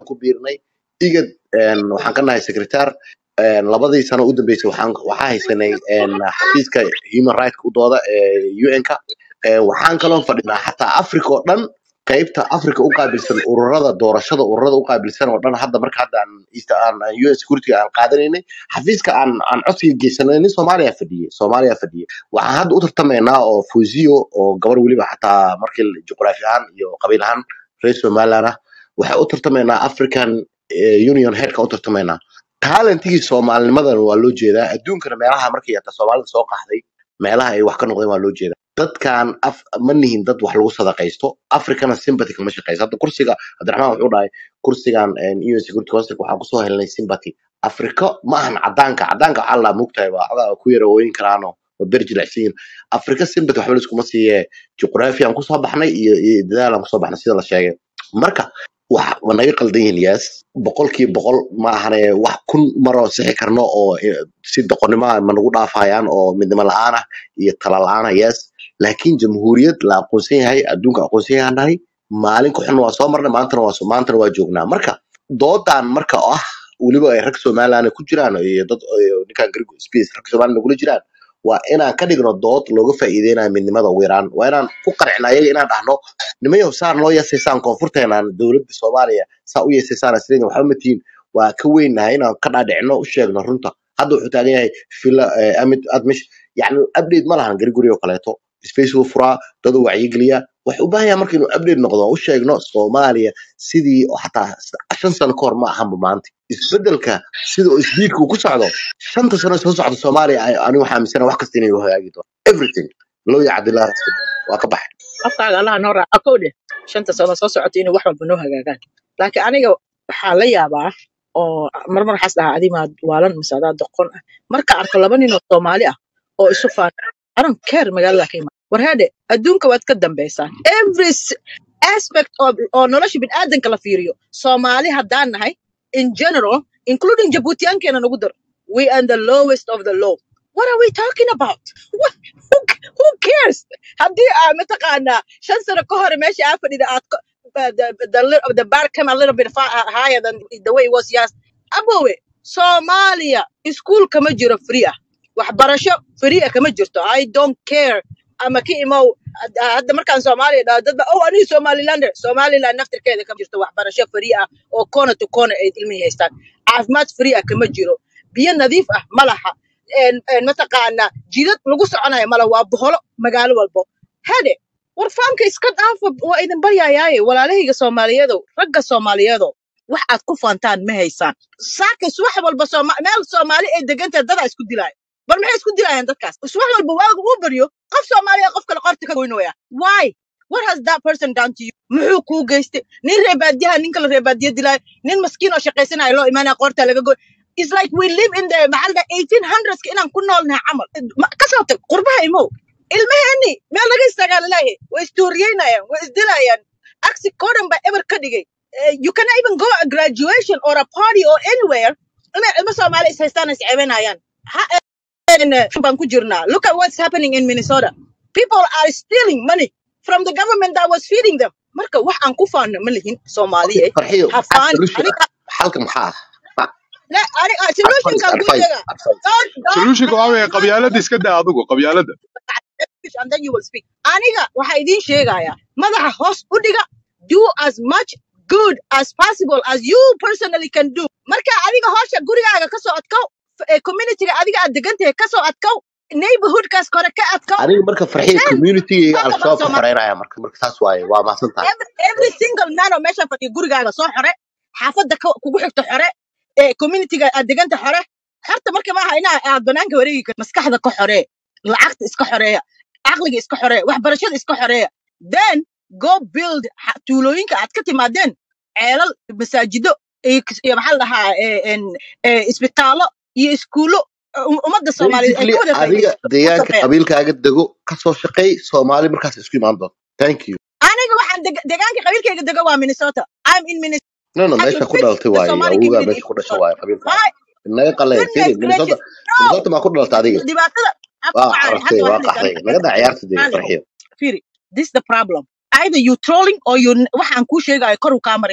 ku biirnay igad een, waxaan ka nahay secretar een, labadii sano u dambeysay waxaan waxaa haysanay een, xafiiska human rights u dooda ee un-ka waxaan kaloo fadhinaa xataa africa oo dhan qaybta africa u qaabilsan ururada doorashada ururada u qaabilsan oo dhan hadda marka hadda aan east aan aan un security aan qaadanaynay xafiiska aan aan codsiga geysanay nin soomaaliya fadhiyey soomaaliya fadhiyey waxaan hadda u tartamaynaa oo fuzio oo gabar weliba xataa markii juqraafi ahaan iyo qabiil ahaan reer somaliland ah waxay u tartamaynaa african eh, union headka u tartamaynaa talentigii soomaalinimadan waa loo jeedaa adduunkana meelaha markay hata soomaalida soo qaxday meelaha ay wax ka noqdeen waa loo jeedaa dadkan af ma nihin dad wax lagu sadaqaysto africana sympathy kama shaqeyso hadda kursiga cabdiraxmaan wuxuu dhahay kursigan un security council waxaan kusoo helnay sympathy afrika ma ahan cadaanka cadaanka waxaa la mugtahay waa xogaa ku yara ooyin karaano waa ber jilicsan yihiin afrika sympathy waxba laiskuma siiye juqraafi aan kusoo baxnay iyo iyo dadaal aan kusoo baxnay sida la sheegay marka wax waa naga qaldan yihiin yaas boqolkiiba boqol ma ahane wax kun maroo sixi karno oo eh, si doqonnimo ah ma nagu dhaafayaan oo midnimo la-aan ah iyo tala la-aan ah yaas laakiin jamhuuriyad la aqoonsan yahay adduunka aqoonsan yahay nahay maalin ku xun waa soo marnay maantana waa soo- maantana waa joognaa marka doodan marka oo ah weliba ay rag somaliland ku jiraan iyo dad iyo ninkan Greek space rag somaliland nagula jiraan waa inaan ka dhigno dood looga faa'iideynayo midnimada ugu yaraan waa inaan ku qarcina ayaga inaan dhahno nimayow saan loo yeesaysaan koonfurteenaan dowladda soomaaliya saa u yeesaysaan asliin waxba ma tihiin waa ka weynahay inaan ka dhaadhicino u sheegno runta hadda wuxuu taagan yahay fila amid admish yani update ma lahan gariguri oo kaleeto space wuu furaa dadu wacyigeliya wax u baahan yahay marka inuu update noqdo oo u sheegno soomaaliya sidii oo xataa shan sano ka hor ma ahanba maanta isbedelka sida oo isbiidka uu ku socdo shanta sano soo socda soomaaliya ay- anigu waxaa aaminsana wax kasta inay u hagaagi doonto everything loo yacdilaa waa ka baxay afkaaga allaha noo raaca kow dheh shanta sano soo socota inay wax walba noo hagaagaan laakiin aniga waxaa la yaabaa oo marmar waxaas dhahaa adimaa waalan mise adaa doqon ah marka arko laba nin oo soomaali ah oo isu faana aran keer magaalada ka imaan war heede adduunka waad ka dambaysaan every s- aspect of oo nolosha biniaadanka la fiiriyo soomaali haddaan nahay in general including jabuutiyaankeena nagu dar we are the lowest of the low what are we talking about What, who, who cares haddii aa mataqaanaa shan sano ka hore meesha aa fadhida aad ko- uh, the, the, li- the bar came a little bit far, uh, higher than the way it was yes abowe soomaaliya iskuul kama jiro free ah waxbarasho free ah kama jirto i don't care ama ka imow had- hadda markaan soomaaliya dhaho dadba oh aniga somalilander somaliland naftirkeeda kama jirto waxbarasho free ah oo corner to corner ay ilmihi haystaan caafimaad free ah kama jiro biyo nadiif ah ma laha een- een mataqaanaa jidad lagu soconayo mala waa boholo magaalo walbo hede war faamka iska dhaafa waa idin baryayaaye walaalahayga soomaaliyeedow ragga soomaaliyeedow wax aad ku faantaan ma haysaan saakis wax walba Sooma- meel soomaali ay degantahay dadaa isku dilaayo bal maxay isku dilayaan dadkaas is wax walba waaga uu baryo qof soomaaliya qof kale qorta ka goynooya why what has that person done to you muxuu kuu geystay nin reebaadiyaha nin kale reebaadiya dilaayo nin maskiin oo shaqaysanaya loo imaanaya qoorta laga goy It's like we live in the maxalda 1800s ka inaan ku noolnahay camal Ma- ka soo tag qurbaha imow ilmaheeni meel laga istaagaa laleeyahay way istuuriyeynayaan way isdilayaan aksi koodan baa eber ka dhigay Eh, you cannot even go a graduation or a party or anywhere inay ilmo soomaali is haystaan is ceebanayaan ha en, eh, baan ku jirnaa look at what's happening in minnesota people are stealing money from the government that was feeding them marka wax aan ku faano ma lihin soomaaliye farxiyo ha maxaa faani solution aniga ah xalka maxaa ah la aniga advice solutionkan kuu advice sheega advice don't don't solutionka waa weeye don't qabyaalada iska daa adigu qabyaalada finish and then you will speak. Aniga waxaa idiin sheegaya madaxa hoos u dhiga do as much good as possible as you personally can do. Marka adiga hoosha gurigaaga ka soo adkow, f- eh, communityga adiga aad degan tahay ka soo adkow, neighborhoodkaas kore ka adkow, aniga marka farxiyo then community talk about al-shabaab ka Somalia. xoreynaya marka marka taas waaye waa mahadsan tahay Every, every single man oo meesha fadhiya gurigaaga soo xore, xaafadda ka- kugu xigta xore, eh, communityga aad deganta xore. Horta marka maaha inaa aad banaanka wareegi karto maskaxda ka xoree, lacagta iska xoreeya, caqliga iska xoreeya, waxbarashada iska xoreeya. Then go build ha- tuulooyinka aad ka timaadeen, ceelal, masaajido, iyo kis- iyo maxaa la dhahaa, eh, en- eh, isbitaallo iyo iskuulo um- ummadda Soomaaliyeed ay basically ka wada adiga faa'iidaysato u deegaanka sameeya. qabiilkaaga dego kasoo shaqeey soomaali markaas isku imaan doonto thank you Aniga waxaan deg- deegaanka qabiilkayga dego waa Minnesota. I'm in Minnesota. no no I meesha can ku fit dhalatay the waaye Somali awowgaa community meesha in ku dhasha Minnesota. waaye qabiilkaaga My naga qalee goodness firi minnesota gracious. No. minnesota maa ku dhalatay adiga dhibaatada aan ku waa wacay carartay hadda waa waxaa qaxday layidhi naga daa ciyaarta dee aniga farxiyo firi this is the problem either you trolling or you waxaan kuu sheegayo kor uu kaa mari haya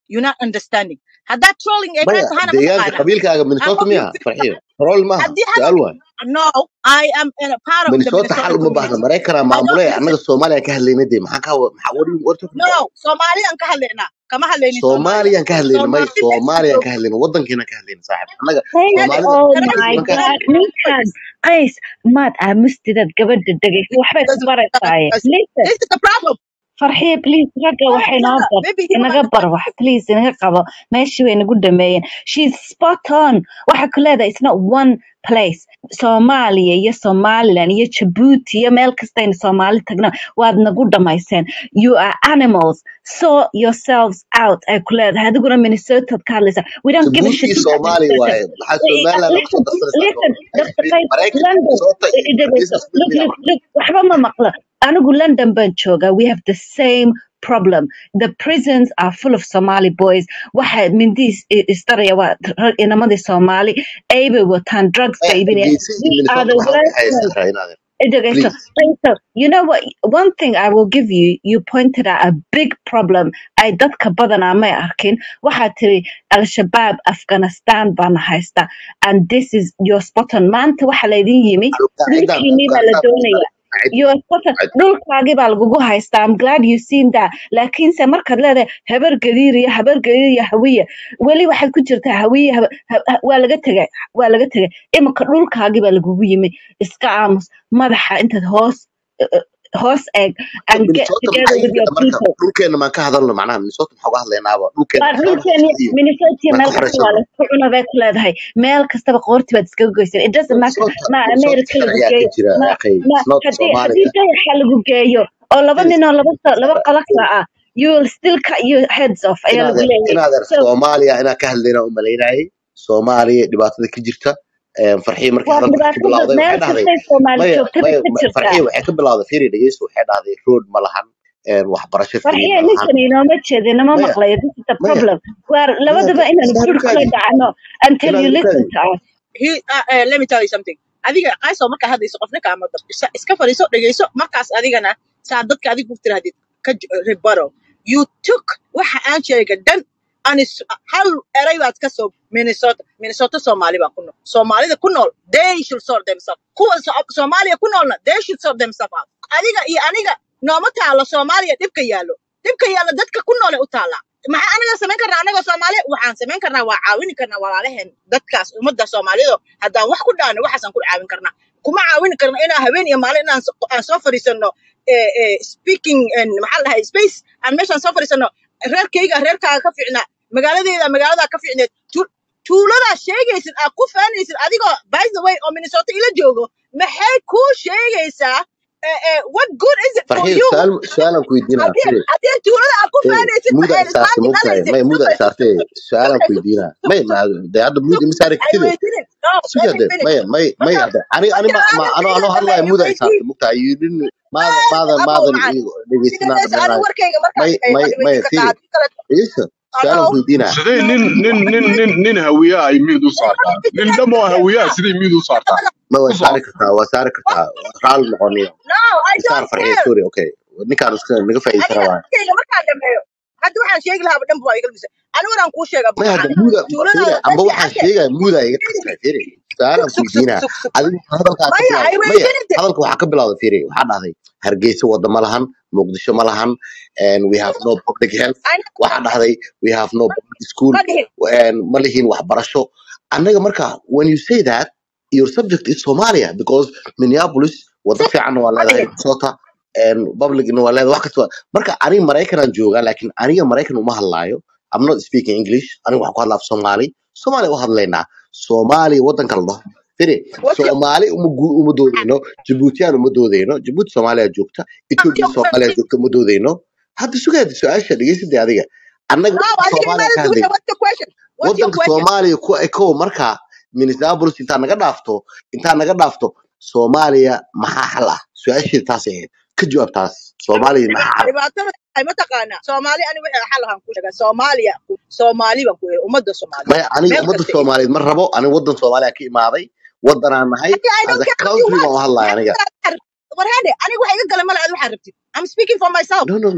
you're not understanding haddaad trolling ay kaa maya tahana deegaanka mataqaanaa qabiilkaaga I'm minnesota of you miya farxiyo troll maaha haddii su-aal hadda waay no I am in a part of the minnesota Minnesota xal uma baahna community maraykanaa I don't maamule listen annaga soomaaliya ka hadlayna dee maxaa ka maxaa what are you- what are you talking no about Soomaaliyaan ka hadlaynaa kama hadlaynin Soomaaliya soomaaliyaan ka hadlayna may Soomaali meesha soomaaliyaan joogto ka hadlayna wadankiina ka hadlayna saaxib annaga Hey, Had soomaalida oh can I my niman ka god ninkan qays maad aamustidaad gabadha dhegaysa waxbay ku baraysaaye listen This is the problem. farxiye please ragga Yeah, waxay noo yeah. bar Maybe he don't inaga bar understand. wax please inaga qabo meeshii way nagu dhameeyeen she's spot on waxa ku leedahay it's not one place soomaaliya iyo somaliland iyo jabuuti iyo meel kastayna soomaali tagna waad nagu dhamayseen you are animals sort yourselves out ay ku leedahay adiguna minnesotaad ka hadlaysaa we don't give a jabuuti shit iyo about soomaaliya minnesota waaye maxaa somaliland kusoo listen darsanaysaa listen gobolka dr qays maraykan london minnesota iyo dhegeyso hargeysa look isla look look waxba ma maqlo anigu london baan joogaa we have the same problem the prisons are full of somali boys waxa mindiis istaraya waa rag inamadii soomaali aybay wataan drugs maya bay iibinayaan hargeysa iyo we are minnesota the maxaa worst udhexeeya ones sahra inaad Idriso, please so you know what? One thing I will give you, you pointed out a big problem. I dadka badanaa may arkin. Waxaa tiri Al-Shabaab Afghanistan baan haysta. And this is your spot on. Maanta waxa laydin yimi. alqaacidaan Dhulkiinii baa la afghanistan doonaya. qaacidda Your spot on. qaacidda Dhulkaagii baa lagugu haystaa. I'm glad you seen that. Laakiinse markaad leedahay habar gadiir iyo habar gadiir iyo hawiye. Weli waxay ku jirtaa hawiye haba- ha- ha- waa laga tegay. Waa laga tegay. Iminka dhulkaagii baa lagugu yimi. Iska aamus. madaxa intaad hoos uh, hoos eeg and get minnesota together maxaa with your yimid marka people dhulkeena maan ka hadalno macnaha minnesota maxaa uga hadlaynaaba dhulkeena baa waxyaaba dhulkeeni hoose iyo minnesota maan meel ka kasta waa horeysano laysku cuna bay ku leedahay meel kastaba qoorti baad iskaga goysan it doesn't matter minnesota ma minnesota america lagu sharciyaa ka geeyo jira ma akhay ma it's not haddii haddii soomaaliya dayaxa lagu geeyo oo laba Please, nin oo laba so- laba Sahra, qala kala ah you will still cut your heads off ayaa lagu inaadeer leeyahay inaadeer so soomaaliya inaan ka hadlayna u malaynayay soomaaliya dhibaatada ka jirta farxiye markii waa hadalka waxay ka dhibaatada bilowday waxay meel dhahday kastay soomaali maya joogtada maya ka jirtaa farxiye waxay ka bilowday fiiri dhegeyso waxay dhahday road ma lahan een, waxbarasho free farxiye ma lahan ninkan inooma jeedin nama maya maqlayo this is the maya problem waar maya labadaba inaanu sahar bur kula ukaadi dhacno until inaad you listen ukaadi to us He, uh, uh, let me tell you something. Adiga qaysoo markaa hadlayso qofna kaama dab. Isa- Iska fadhiiso dhegeyso markaas adigana saa dadka adiga ku tirahdid ka j- rebuttal. You took waxa aan sheegay dhan anis hal eray baad ka soo Minnesota Minnesota Soomaali baa ku nool. Soomaalida ku nool they should sort themselves. Kuwa So- Soomaaliya ku noolna they should sort themselves out. Adiga iyo aniga nooma taalo Soomaaliya dhibka yaalo. Dhibka yaalo dadka ku nool u taala. maxaa anaga samayn karnaa anagoo soomaali waxaan samayn karnaa waa caawini karnaa walaalaheen dadkaas ummadda soomaalido haddaan wax ku dhaano waxaasaan ku caawin karnaa kuma caawini karna inaan habeen iyo maalin inaan so- aan soo fadhiisano eh, eh, speaking and maxaa la dhahay space aan meeshaan soo fadhiisano reerkayga reerkaaga ka fiicnaa magaaladeeda magaaladaa ka fiicneed Tu- tuuladaa sheegaysid aad ku faanaysid adigoo by the way oo minnesota ila joogo maxay kuu sheegaysaa eh, eh, what good is it for farxiye you su-aal su-aalan ku weydiinaa haddii firi haddii tuulada aad ku firi faanaysid muuda maxay isaartay islaanti mogtahay dhalaysid may muuda sugay isaartay su-aalan sugay ku weydiinaa may ma de hadda muuda ma saari I kartide waited. No, let suga me de finish. maya may may Marka, hadda ani ani marka ma ma aadan ano ano kayga hadlaya dhameeyo muuda weydiin. isaartay mogtahay you didn't maadan Aadan maadan abow maadan macaan. ii dhegeysanaa Sidee anigu dhameenayo warkayga markaan may dhameeyo may waad maya weydiin firi kartaa haddii kale dhegeyso su-aalan ano ku weydiinaa sidee nin nin nin nin nin hawiye ay mid u saartaa nin dhamoo hawiyaa sidee mid u saartaa ma ku waa soco saari kartaa waa saari kartaa raali noqoniyo No, I isaar don't farxiye care. sorry okay ninkaan iska naga faa'iideysan Aniga rabaa warkayga markaan dhameeyo hadda waxaan sheegi lahaa dhan baa iga lumisay. Anigu waan kuu sheega may hadda macaan. muuda Tuuladaada firi amba meeshii waxaan arkay. sheegaya muuda iga qasbay firi su-aalan Sug ku sug sug weydiinaa sug sug. adigu hadalkaa ka Maya, I bilowday maya waited. hadalka waxaa ka bilowday firi waxaa dhahday hargeysa wada ma lahan muqdisho ma lahan and we have no public health I know. waxaa dhahday we have no public school Ma dhihin. and ma lihin waxbarasho annaga marka when you say that your subject is Somalia because Minneapolis wada fiican waa Ma leedahay dhihin. Minnesota and publicna waa leedahay wax kasta marka aniga Maraykanaan joogaa laakiin aniga Maraykan uma hadlaayo I'm not speaking English aniga waxaan ku hadlaa af Soomaali Soomaali u hadlaynaa Soomaali wadanka la dhaho firi What's your Soomaali uma gu- uma doodeyno Djiboutiyaan uma doodeyno Djibouti Soomaaliya joogta what's Ethiopia your Soomaaliya question? joogta uma doodeyno hadda sugaada su-aasha dhegeysadee adiga annaga No, wadanka adiga Soomaaliya ka imaada hadlayna duusha. What's your question? What's your wadanka question? Soomaaliya ku ekow marka Minneapolis intaa naga dhaafto intaa naga dhaafto Soomaaliya maxaa xal ah su-aasheeda taas ahayd ka jawaab taas Soomaaliya maxaa xal dhibaatada ay mataqaanaa soomaali ani wixii xal ahaan ku sheegaa soomaaliya soomaali baan ku yidhi ummadda soomaaliyeed maya aniga meel ummadda kasta ay Soomaaliyeed ma rabo aniga wadan Soomaaliya ka imaaday wadanaan nahay Aniga, I as don't a care what you country baan want u hadlaya aniga war hade aniga waxa iga gala malaad waxaa rabtid I'm speaking for myself no no no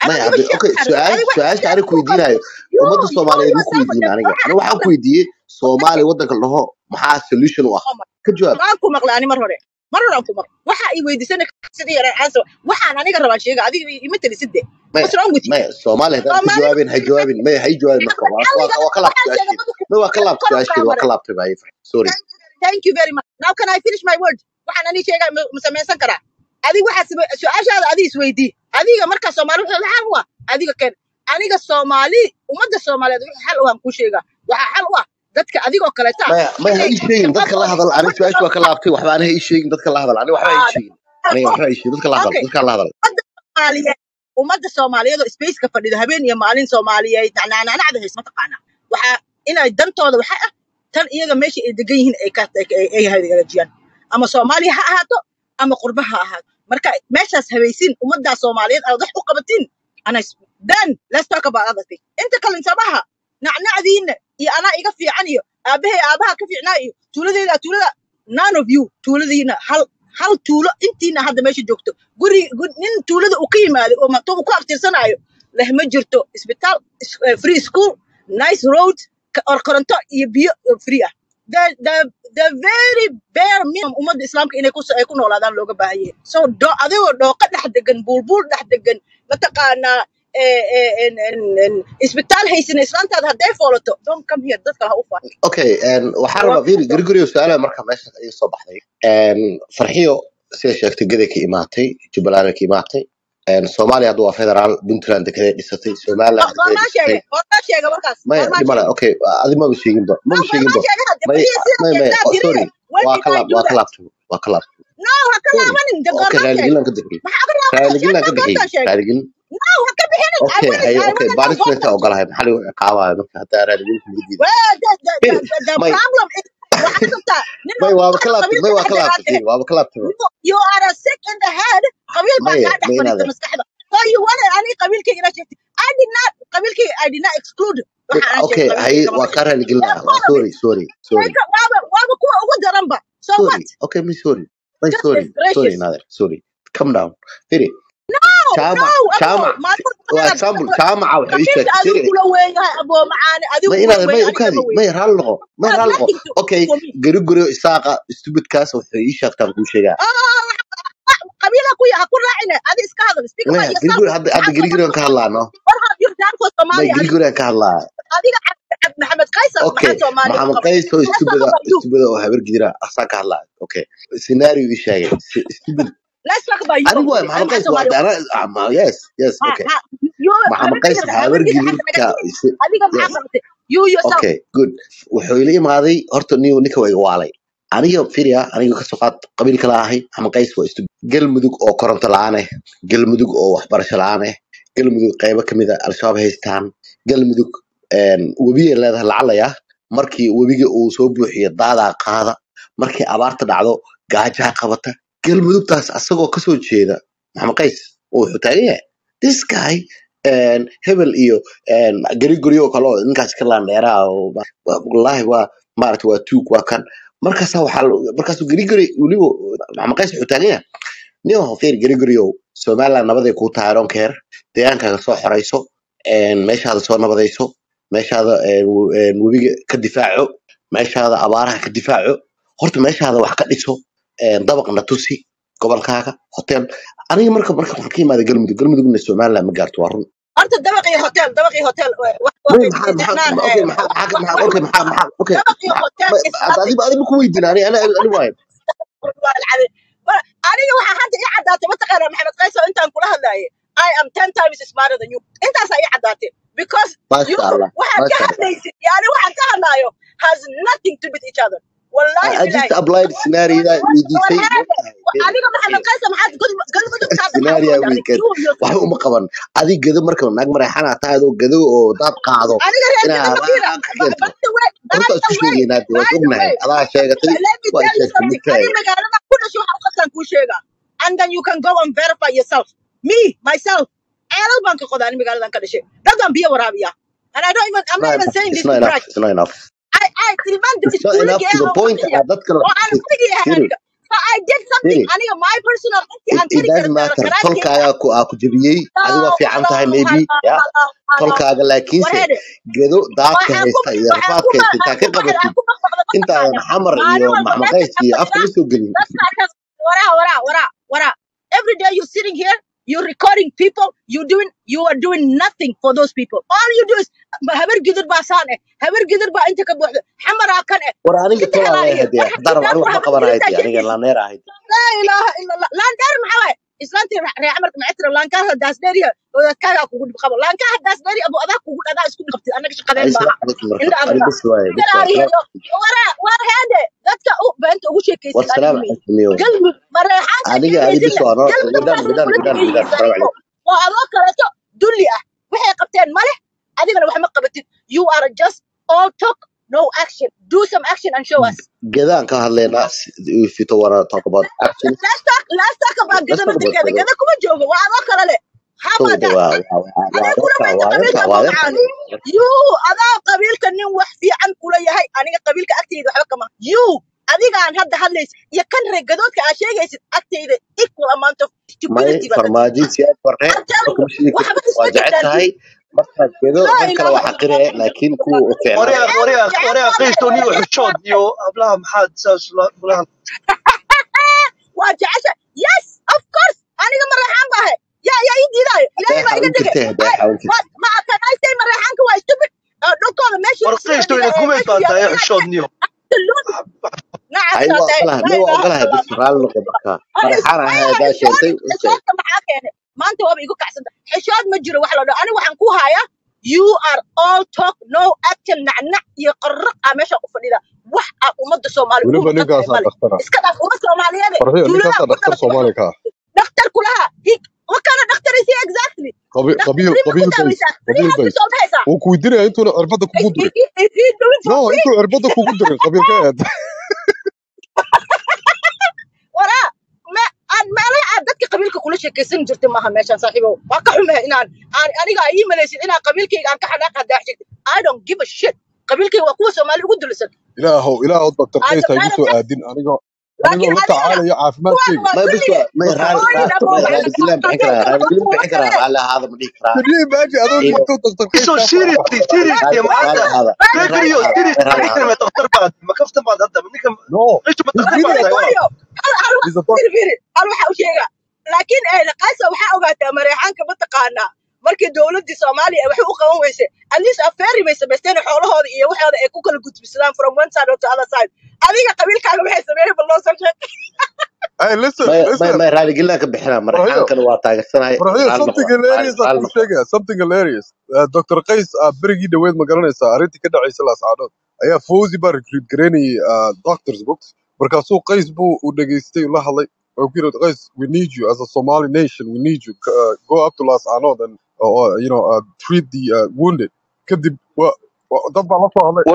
maya adiga hadde sheeg okay waxaad rabtid su-aal adiga waxaad su-aasha sheeg aniga ku you weydiinayo you ummadda you soomaaliyeed ma ku yourself a weydiin aniga waxaad aniga waxaan ku weydiiyey soomaali waddanka la dhaho maxaa solution u ah ka jawaab waan ku maqlay ani mar hore mar hore aan ku maqlay waxa i weydiisana sidii yaraan aansa waxaan aniga rabaa sheega adiga ima talisid de maya what's wrong with you maya soomaali haddaan ka soomaalida jawaabin hay jawaabin maya hay jawaabin marka waa waa xalliga waa ka laabtay waxaan sheegay su-aasheeda madaxu maya waa ka laabtay kor u su-aasheeda waa kaamare ka laabtay baa ii fahmay sorry thank you very much now can I finish my word waxaan ani sheegaa ma ma samaysan karaa adiga waxaad same- su-aashaada adiga isweydii adiga markaa soomaali wuxuu xal u ah adiga keen aniga soomaali ummadda soomaaliyeed wixii xal u aan kuu sheegaa waxaa xal u ah dadka adigoo kaleeta maya maya ha inay ii sheegin dadka la shaqadooda hadal aniga su-aasha waa ka laabtay waxba aniga ha ii sheegin dadka la hadal aniga waxba ha ii sheegin aniga waxba ha ii sheegin dadka la hadal okay dadka la hadal ummadda soomaaliyeed ummadda soomaaliyeed oo spaceka fadhida habeen iyo maalin soomaaliyeed nacnacnacda hays mataqaanaa waxaa inay dantooda waxaa ah tan iyaga meesha ay degan yihiin ay ka ay ay hagaajiyaan ama soomaaliya ha ahaato ama qurba ha ahaato marka meeshaas habaysiin ummaddaa soomaaliyeed aad wax u qabatiin ana then let's talk about other thing inta kale sabaha nacnacdiina iyo anaa iga fiican iyo aabahay aabaha ka fiicnaa iyo tuuladeeda tuulada none of you tuuladiina hal hal tuulo intiina hadda meesha joogto guri gu- nin tuulada uu ka yimaaday oo mato uu ku abtirsanaayo leh ma jirto isbitaal is- eh, free school nice road ka- or koronto iyo biyo eh, free ah the the the very bare minimum ummadda islaamka inay ku ay ku noolaadaan looga baahan yahay so do adigoo dhooqa dhex degan buulbuul dhex degan mataqaanaa eh, eh, en- en- en, isbitaal haysana islaantaada hadday foolato don't come here dadka ha u faa okay een, waxaan rabaa fiiri guriguriyo su-aalaha marka meesha iga soo baxday Een, farxiyo sida sheegtay gaday ka imaatay jubbaland ka imaatay Een, soomaaliya hadda waa federaal puntland dekeday dhisatay somaliland dekeday goormaa dhisatay sheegay goormaa sheegay markaas maya goormaa dhimale sheegay okay adi maba sheeginba no maba sheeginba goormaa sheegay hadde may bariya sida may may jeestaa oh, sorry tiriye when waa did ka I laab do waa ka that laabtay waa ka laabtay no ha ka sorry laabanin de okay goormaa sheegay raaligelin aan ka bixiyey maxaa ka laabanaya raaligelin aan sheegtaa ka bixiyey goortaan sheegay raaligelin no ha ka bixinin I okay wanna haye I okay wanna know punishment goortaan ogolahay maxaa lagu ciqaabayo marka haddaa raaligelin kuma diiday well the the the, fiiri the, the may problem is waxaad rabtaa nin may oo waaba ka waxaad laabtay qabiil may ka waa dhex ka laabtay degaateen fiiri waaba ka laabtay you you are a sick in the head qabiil baa maye kaa dhex may fadhiista inaade maskaxda so you wanna ani qabiilkayga ina sheegtay I did not qabiilkayga I did not exclude waxa aan sheegay okay haye qabiilkayga ma waa bixin ka raaligelin that's lahaa waa part of it sorry sorry sorry Like, waaba waaba kuwa ugu daranba so sorry what okay may sorry may goodness sorry sorry gracious inaade sorry calm down fiiri no jaamac no abo jaamac maalmo waa badan example jaamaca waxay ii qabiilka sheegtay adigu fiiri kula weeyahay abo macaane adigu may kula inaade may weeyahay aniga ukaadi ma weyn may raali noqo may has raali noqo nothing to okay for me gari guri isaaqa stupidkaas wuxuu ii sheegtaan kuu sheegaa ah qabiila ku yaha ku raacine adi iska hadal speak about maya gari yourself guri hadda hadda maxaad gari soo guri aan ka hadlaano what have you done for may Somalia gari adiga guri aan ka hadlaa adiga Cabdi- Cabdi maxamed kaysar okay maxaa Soomaaliya u maxamed qabay qays oo let's talk stupida about you stupida oo habar gidira asaan ka hadlaa okay scenario ii sheegay Si- stupid let's talk about you anigu waay Ani maxamed maxaa qays waa Soomaaliya u dana ah, ma- yes yes ha okay ha you maxamed habar qays gidir habar habar gidir xagga naga gidirka timi si- adiga maxaa yes qabatay you yourself okay good wuxuu ila imaaday horta niyo ninka waa iga waalay aniga firia aniga kasoo qaad qabiil kala ahay maxamed qays waa stupid galmudug oo koronto la-aan eh galmudug oo waxbarasho la-aan eh galmudug qaybo kamid a al-shabaab haystaan galmudug webiyay leedahay lacalaya markii webiga uu soo buuxiyo daadaa qaada markii abaarta dhacdo gaajaa qabata galmudugtaas asagoo kasoo jeeda maxamed qays oo wuxuu taagan yahay this guy een, hebel iyo een, gari guryo oo kale oo ninkaas ka laandheeraa oo ma- waa- wallaahi waa maarata waa tuug waa kan markaasa waxaa la- markaasuu gari guri weliba maxamed qays wuxuu taagan yahay nin hofeer gari guryow somaliland nabaday kuu tahay I don't care deegaankaaga soo xorayso een, meeshaada soo nabadayso meeshaada een, w- een, webiga ka difaaco meeshaada abaaraha ka difaaco horta meeshaada wax ka dhiso een, dabaqna tusi gobolkaaga hotel aniga marka marka waxaan ka imaada galmudug galmudugna somaliland ma gaarto waa run horta dabaqii hotel dabaqii hotel wa- wa- wa- May maxaa maxaa isticmaal okay eh, maxaa maxaa wa- maxaa wa- okay maxaa maxaa okay dabaqii maxaa hotel ma- is hadda nothing adiba adiba ku weydiin ani ani ani waayo aniga waxaa hadda ii caddaatay mataqaana maxamed qayso intaan kula hadlaayay I am ten times smarter than you intaasaa ii caddaatay because you maasha allah waxaad ka maasha allah hadlaysid yani waxaan ka hadlaayo has nothing to do with each other I, wallahi I just bilahi applied scenario that war weydiisay heede maogtahay Firi, adiga maxamed Firi. qayso maxaad galmudug hadda maxaa u scenario wada adiga weekend you yourself waxba uma qaban adig gado marka naag mareexana tahay adoo gado oo daad qaado aniga reer inaa gada mafiira abaar ka keento by the way by runta isku the way sheegaynaa de waa by is the ognahay way adaa sheegatay let me waa tell you sheegtay something midtahay ani magaalada ku dhashay waxa u qabtaan kuu sheega and then you can go and verify yourself me myself ceelal baan ka qodaa ani magaaladan ka dhashay dad baan biyo waraabiya and I don't even I'm not not even enough saying it's this not to enough brag it's not enough I I tilmaan it's not enough iskuuliga to ee the oo point fadhiya aad dadka oo aan fadhiga yahay Firi aniga so I did something Firi, aniga my personal intii it, aan it kari doesn't karo matter karaadkeyga tolkaaga ku aa ku jebiyey adiga waa fiican tahay maybe ya tolkaaga laakiinse warheede gedo daadka waxaan ku haysta iyo waxaan ku rafaadka haysta intaa ka waxaan qabatid ku maqmaqda ma intaadan taqaana xamar maalin iyo walba meesha maxmaqays ka iyo afka fadhida la soo gelin dadkaa kas waraa waraa waraa waraa every day you're sitting here you're recording people you doing you are doing nothing for those people all you do is habar gidir baa saan eh habar gidir baa inta ka buuxda xamaraa kan eh war aniga inta tolaa helaaliya leeyahay dee war haddaan xabsitaan aniga war waxba habar qabanahay gidirtaa dee aniga sheekaysa laaneer ahayd laa ilaaha ila allah laandeer maxaa waaye islaantii ree camarka macitira laankaha daasdheeriya odaadkaagaa kugu dhib qabo laankaha daasdheeri abu adaa kugu dhadaa isku dhibtid annaga ay shaqadeen salaam maaha calaykum marka indha ani adiga bes waaye bes waaye garaariyo salaam waraa war heede dadka u beenta ugu war sheekaysid salaam adiga wey calaykum yo galmud mareexaanka aniga ani bes sheegaysidna waa no galmud widaan baa widaan kula widaan widaan dhigaysa salaam saaxiibo calaykum waa adoo kaleeto dulli ah waxay qabteen male adigana wax ma qabatid you are just all talk no action do some action and show us gedaan ka hadlaynaa if you wanna talk about actions let's talk let's talk about let's gada talk about naftirkeeda gedo gada kuma joogo waa adoo kale leh how so about de that waa waa waa waa adiga kula adeerka mayta waa qabiilka adeerka ma waa adeerka wacaan you adaa qabiilka nin wax fiican kula yahay aniga qabiilka agteyda waxba kama you adigaan hadda hadlaysa iyo kan reer gadoodka aad sheegaysid agteyda equal amount of may stupidity baa ka farmaajo siyaad barre I'm telling marka you ma sheegi waxba kartid waa isma jecel jirtaan tahay markaad gedo laa rag kale ilaaha waa ila xaqiree allah laakiin kuwa u fiicnaa waryaa jecel waryaa jecel waryaa waa qiisto niyo jecel xishood iyo hablaha maxaad saas ula ula waa jecesha yes of course aniga mareexaan baahe yaa yaa ii diidaayo ilaahay baa haday iga dhigay xawin jirtay haday ay xawin jirtay ma ma kanaystay mareexaanka waa stupid Uh, dhulkooda meeshii war sida qiisto dhiga ina ee kumeyd meeshuu baa yaalo tahay inaad xishood niyo absolute nacas hay waa tahay ogolahay laa may waa ilaaha ila ogolahay bes allah raali noqo marka Ay, madaxaan maya ahay hadaa xishood keentay okay xishoodka maxaa keenay maanta waaba igu kacsanta xishood ma jiro wax la dhaho ani waxaan ku hayaa you are all talk no action nacnac iyo qarraq aa meesha u fadhida wax aa ummadda soomaali ugu weliba maqan tahay ninkaasaa male dhaktara iska dhaaf umad soomaaliyeede farxiyo tuulada ninkaasaa ku dhakhtar dhalatay wax soomaali ka ah dhakhtar kulaha what kind of doctor is he exactly qabi- dhakhtar qabiil free ma ku qabiil bays daaweysaa free qabiil hospital bays ma haysaa wuu ku weydiinaya intuuna cirbadda is, kugu is, durin he- is he doing for no free intuu cirbadda kugu durin qabiilka eed waraa me aan meelaha aad dadka qabiilka kula sheekaysan jirta maaha meeshaan saaxiibow waa ka xumahay inaan aan aniga aa ii malaysid inaan qabiilkayga aan ka xanaaq hadaa jirta i don't give a shit qabiilkayga waa kuwa soomaali ugu dulisan ilaahow ilaahow doctor I qays don't, ha I igu don't soo care. aadin anigoo laakiin anigoo la adigana tacaalaya kuwaan caafimaadkayga waa may bes dulliga waa may raali hooyin ra- abo may waxay raali dilaan bixin karaa qabiilka raali dilin kuwa bixin karaa kale raali ahaada ma dhihi karaa can you imagine adoo iyo joogto doctor qays so kaa soo seriously dhawaaqay seriously raali maanta raali ahaada may raali gregorio ahaada may seriously raali ninkan ahaada ma daftar baad ma kaftan baad hadda ninkan no qiisto ma he's daftar baad really tahay walaal gregorio hal hal wax he's a doc firi firi hal waxa u sheega laakiin ee qaasa waxaa ogaataa mareexaanka mataqaanaa markii dowladdii soomaaliya ay waxay u qaban weysay at least afeeri bay samaysteen xoolahooda iyo waxooda ay ku kala gudbisadaan from one side to other side adiga qabiilkaaga waxay sameeyeen bal noo soo sheeg hey listen may may listen may raali gelin ka bixinaa farxiyo maraxaankana waa taageersanahay farxiyo raali something noqo raali hilarious aan raali kuu noqo sheegaya something hilarious uh, doctor qays uh, berigii dhaweed ma garanaysaa arrintii ka dhacaysa laascaanood ayaa fawzi baa recruit garaynayay uh, doctors books markaasuu qays buu u dhageystay uu la hadlay oo ku yidhi qays we need you as a somali nation we need you uh, go up to laascaanood and uh, uh, you know uh, treat the uh, wounded kadib wa wa- dad baa la soo hadlay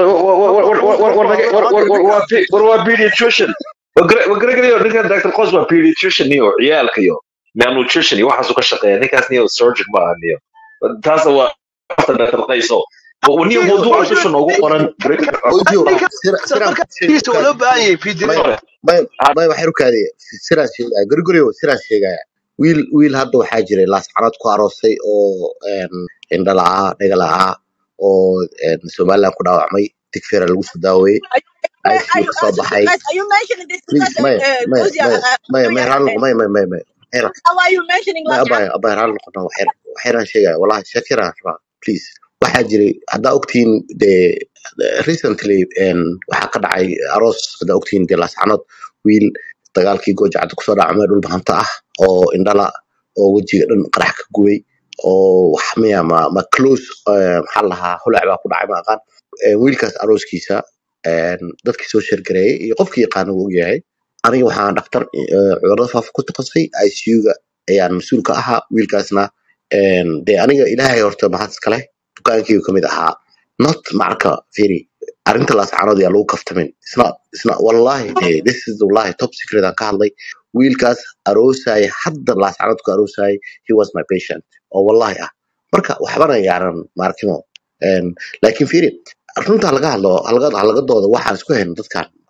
war waa pediatrician gregorio ninkan dr qos waa pediatrician iyo ciyaalka iyo malnutrition iyo waxaasuu ka shaqeeya ninkaas niyo surgeon ma aha niyo taas waa dr qayso niyo Niyo, mawduuca niyo, dusha noogu qoran ojo ninkan sira siraan dhakhtarkiisa waa loo baahan yahay may pediatrician may may waxay rukaadaya siraan sheegaya guriguriyo siraan sheegaya wiil wiil hadda waxaa jiray laascanood ku aroosay oo een, indho la'aa dhaga la'aa oo een, somaliland ku dhaawacmay digfeera lagu soo daaweeyey are icu you ka soo baxay guys are you mentioning this please because maya uh, maya Fawzia maya uh, maya Fawzia maya raali noqo uh, maya maya maya maya Waxay ra- how are you mentioning maya last abaya abaya raali noqona waxyaraan sheegaya wallahi shakiraan rabaa please waxaa jiray haddaa ogtihiin dee recently een, waxaa ka dhacay aroos haddaa ogtihiin dee laascanood wiil dagaalkii goojacada kusoo dhacmay dhul bahanta ah oo indhala oo wejiga dhan qarax ka gubay oo wax miya ma ma close eh, maxaa la lahaa holac baa ku dhacay ma aqaan Eh, wiilkaas arooskiisa een, dadkii soo sheergareeyay iyo qofkii yaqaana wuu ogyahay aniga waxaan dhaktar eh, cudurada faafa ku takhasusay icu-ga ayaan mas-uul ka ahaa wiilkaasna een, dee aniga ilaahay horta mahad iskale dukaankaygu kamid ahaa not marka firi arrinta laascaanood yaa lagu kaftamin isna isna wallahi de this is wallahi top secret aan ka hadlay wiilkaas aroosaya hadda laascaanood ku aroosayay he was my patient oo wallahi ah marka waxbana yaaran maarkimo Een, laakiin firi runta laga hadlo halaga halaga dooda waxaan isku hayno dadkan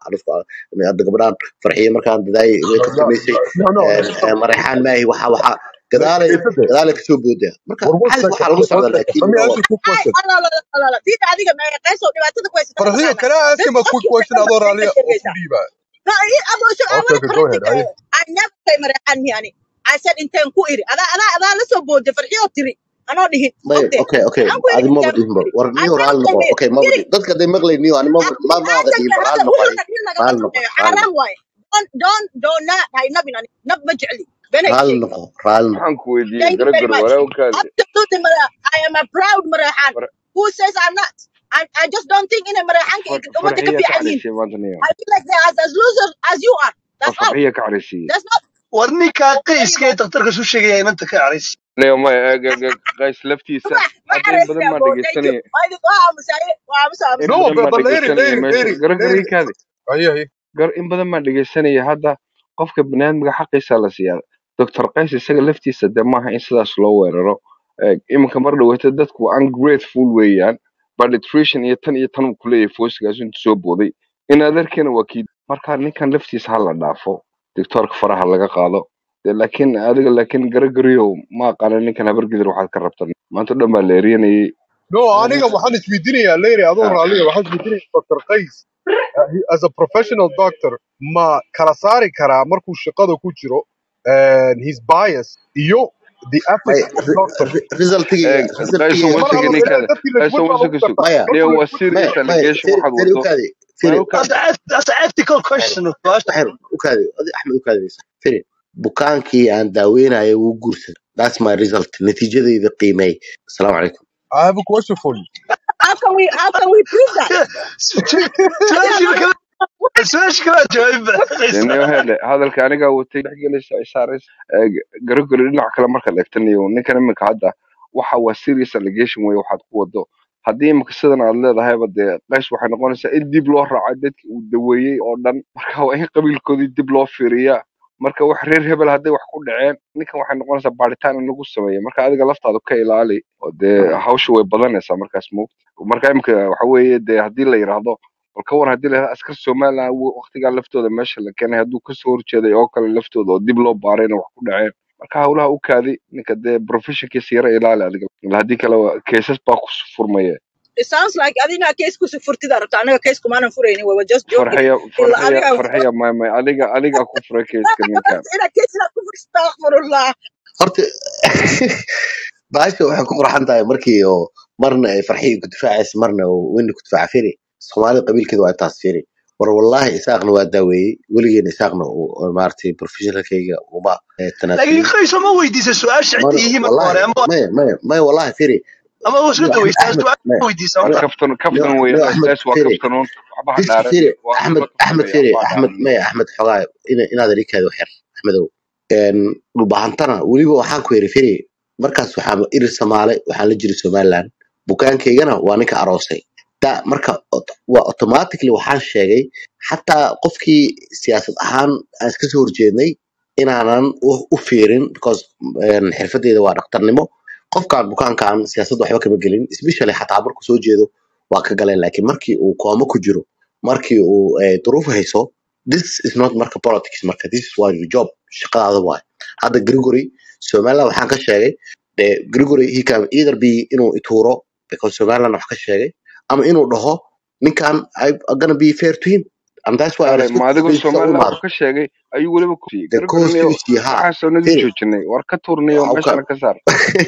arifka hadda gabadhaan farxiye markaan dadaay way no tartamaysay no no een, een, mareexaan maahi waxa waxa gadaalay Kaysade, gadaalay kasoo boodaa marka for one xalis second, waxaa lagu one socdaa second. laakiin Let me no ask you a quick question. diida adiga meeqeysoo dhibaatada ku haysata Farhiyo, mataqaanaa can I ask bes him a quick qofkii question? shaqada Adoo maxay raaliya ka oo sheegaysaa ku dhiibaa. No, I- I'm also, I Okay, want to okay, go correct ahead. it. Haye. I never say Marehan yani. I said intent ku iri. Ada ada ada la soo boode farxiyo tiri. Anoo dhihin. may Ogte. okay okay Waxaan ku iri adi maba intent ku dhihinba iri. war I niyo never raali say noqo me. okay maba Iri. dhihin dadka hadday maqlay niyo ani maba ma maada Aadan dhihin kan ba hadda raali noqo wuxuu adi tagnin lagama raali noqo sameeyo. raali Xaaraan noqo waaye. Don't don't don't not hay nabin ani. Nab ma jecli. Beenay raali sheeg. noqo raali noqo waxaan ku weydiiyey Thank you very garagaro much. walaalkaadi Absolutely Mara. I am a proud Marahan. far- Who says I'm not? I, I just don't think in a Marahan far- wadda ka farxiya ka fiican yihiin. caraysiye maanta niyo I feel like they're as, as losers as you are. war That's all. farxiya ka caraysiye That's not war ninkaa there you qayska go. ee daktarka suu sheegaya inanta ka carays niyo may eeg eeg eeg qays laftiisa ma ma hadda in badan xareysiyaa maa bo thank you dhegeysanaya waa idin waa aamusaye waa aamusa in aamusa No, badan but, maa but lady, dhegeysanaya lady, meesha lady, garagaro lady. ikaadi Haye, haye. gar in badan maa dhegeysanaya hadda qofka baniaadmiga xaqiisa la siiyaa doctor qays isaga laftiisa de maaha in sidaas loo weeraro Eeg, iminka mar dhaweyta dadku ungrateful weeyaan but nutrition iyo tan iyo tan uu kuleeyahay foosigaas intu soo booday in adeerkeena waa kii marka ninkan laftiisa ha la dhaafo doctoorka faraha laga qaado De laakiin adiga laakiin garagariyow ma aqaana ninkan habargidir waxaad ka rabtan maanta o dhan baa la eryanayay No, aniga waxaan isweydiinayaa lady adoo raaliya waxaan isweydiinayaa Dr. Qays uh, he- as a professional doctor ma kala saari karaa markuu shaqada ku jiro and his bias iyo the may ethics of doctor resultiga Eeg, qayso resultiga mar wasiga alla ninkaada dadkii la qayso iswad baa lagu wasiga sug gartaa maya niyo dadku la waa iswad may serious may allegation firi waxaad firi wado ukaadi may firi u kaadi that's a that's an ethical waxyar question su'aasha waxyar ukaadi adi axmed ukaadi firi bukaankii aan daaweynayo wuu guursaday that's my result natiijadayda qiimey asalaamu calaykum I have a question for you how can we how can we prove that su-aashii kala su-aashii kala jawaabba dee niyo hele hadalka anigaa watay dhexgelaysa isaaris garagari dhinac kale markaad eegtanayo ninkan iminka hadda waxa waa serious allegation wey waxaad ku wado haddii iminka sidan aad leedahayba dee qays waxay noqonaysaa in dib loo raaco dadki uu daweeyey oo dhan marka waa in qabiilkoodii dib loo fiiriyaa marka wax reer hebel hadday wax ku dhaceen ninkan waxay noqonaysaa baaritaan in lagu sameeyo marka adiga laftaada ka ilaali oo dee hawsha way badanaysaa markaas moogta marka iminka waxa weeye dee haddii la yidhaahdo bal ka war haddii la yidhahdo askar somaliland waqtigaa laftooda meesha la keenay hadduu kasoo horjeeday oo kale laftooda oo dib loo baarayna wax ku dhaceen marka hawlaha u kaadi ninka dee professionkiisa yara ilaali adiga ila haddii kale waa- keesas baa ku furmaya it sounds like adina case ku furtida rabta anaga case kumaanan furaynin we were just joking farxiya ila farxiya adiga farxiya may may adiga adiga ku furay keeska ninkan ina case ina ku astaghfirullah horta baasha waxay ku qurxan tahay markii oo marna ay farxiga ku difaacaysa marna oo weyna ku difaaca firi soomaalida qabiilkeeda waa intaas firi war wallahi isaaqna waa daaweeyey weligeena isaaqna uu- oo maaragtay professionalkayga uma eh, laakiin tanaasulin qayso ma weydiisa su-aasha mana cidda yihiin marka hore wallahi ama maya maya maya wallahi firi ama waa isla niyo axmed daweystaa axmed su-aasha maya ma weydiisa war niyo marka kaftan niyo kaftan niyo weeye axmed qays waa firi kaftanuun waxba ha fiski dhaaran firi waa axmed la axmed kaftamaya firi waxba ha axmed dhaaran maya axmed xogaa ina- inaad rikaada waxyar axmedow een, dhulbahantana weliba waxaan ku yiri firi markaas waxaa irir soomaale waxaan la jiray somaliland bukaankaygana waa ninka aroosay da marka ot- waa automatically waxaan sheegay xataa qofkii siyaasad ahaan aan iska soo horjeednay inaanan u u fiirin because een, xirfadeeda waa dhaktarnimo qofkaan bukaankaan siyaasadda waxba kama gelin especially xataa markuu soo jeedo waa ka galeen laakiin markii uu koomo ku jiro markii uu eh, duruuf hayso this is not marka politics marka this is why your job shaqadaada waay hadda gregory somaliland waxaan ka sheegay de gregory he can either be inuu ituuro because somaliland wax ka sheegay ama inuu dhaho ninkan I are gonna be fair to him and that's why I ale respect ma adigoo his u somaliland imaado wax ka sheegay ayuu weliba ku siiyey the gargarniyo constituency ha waxaasoo naga firi joojinay war ka tuurniyo waa ka meeshana ka saar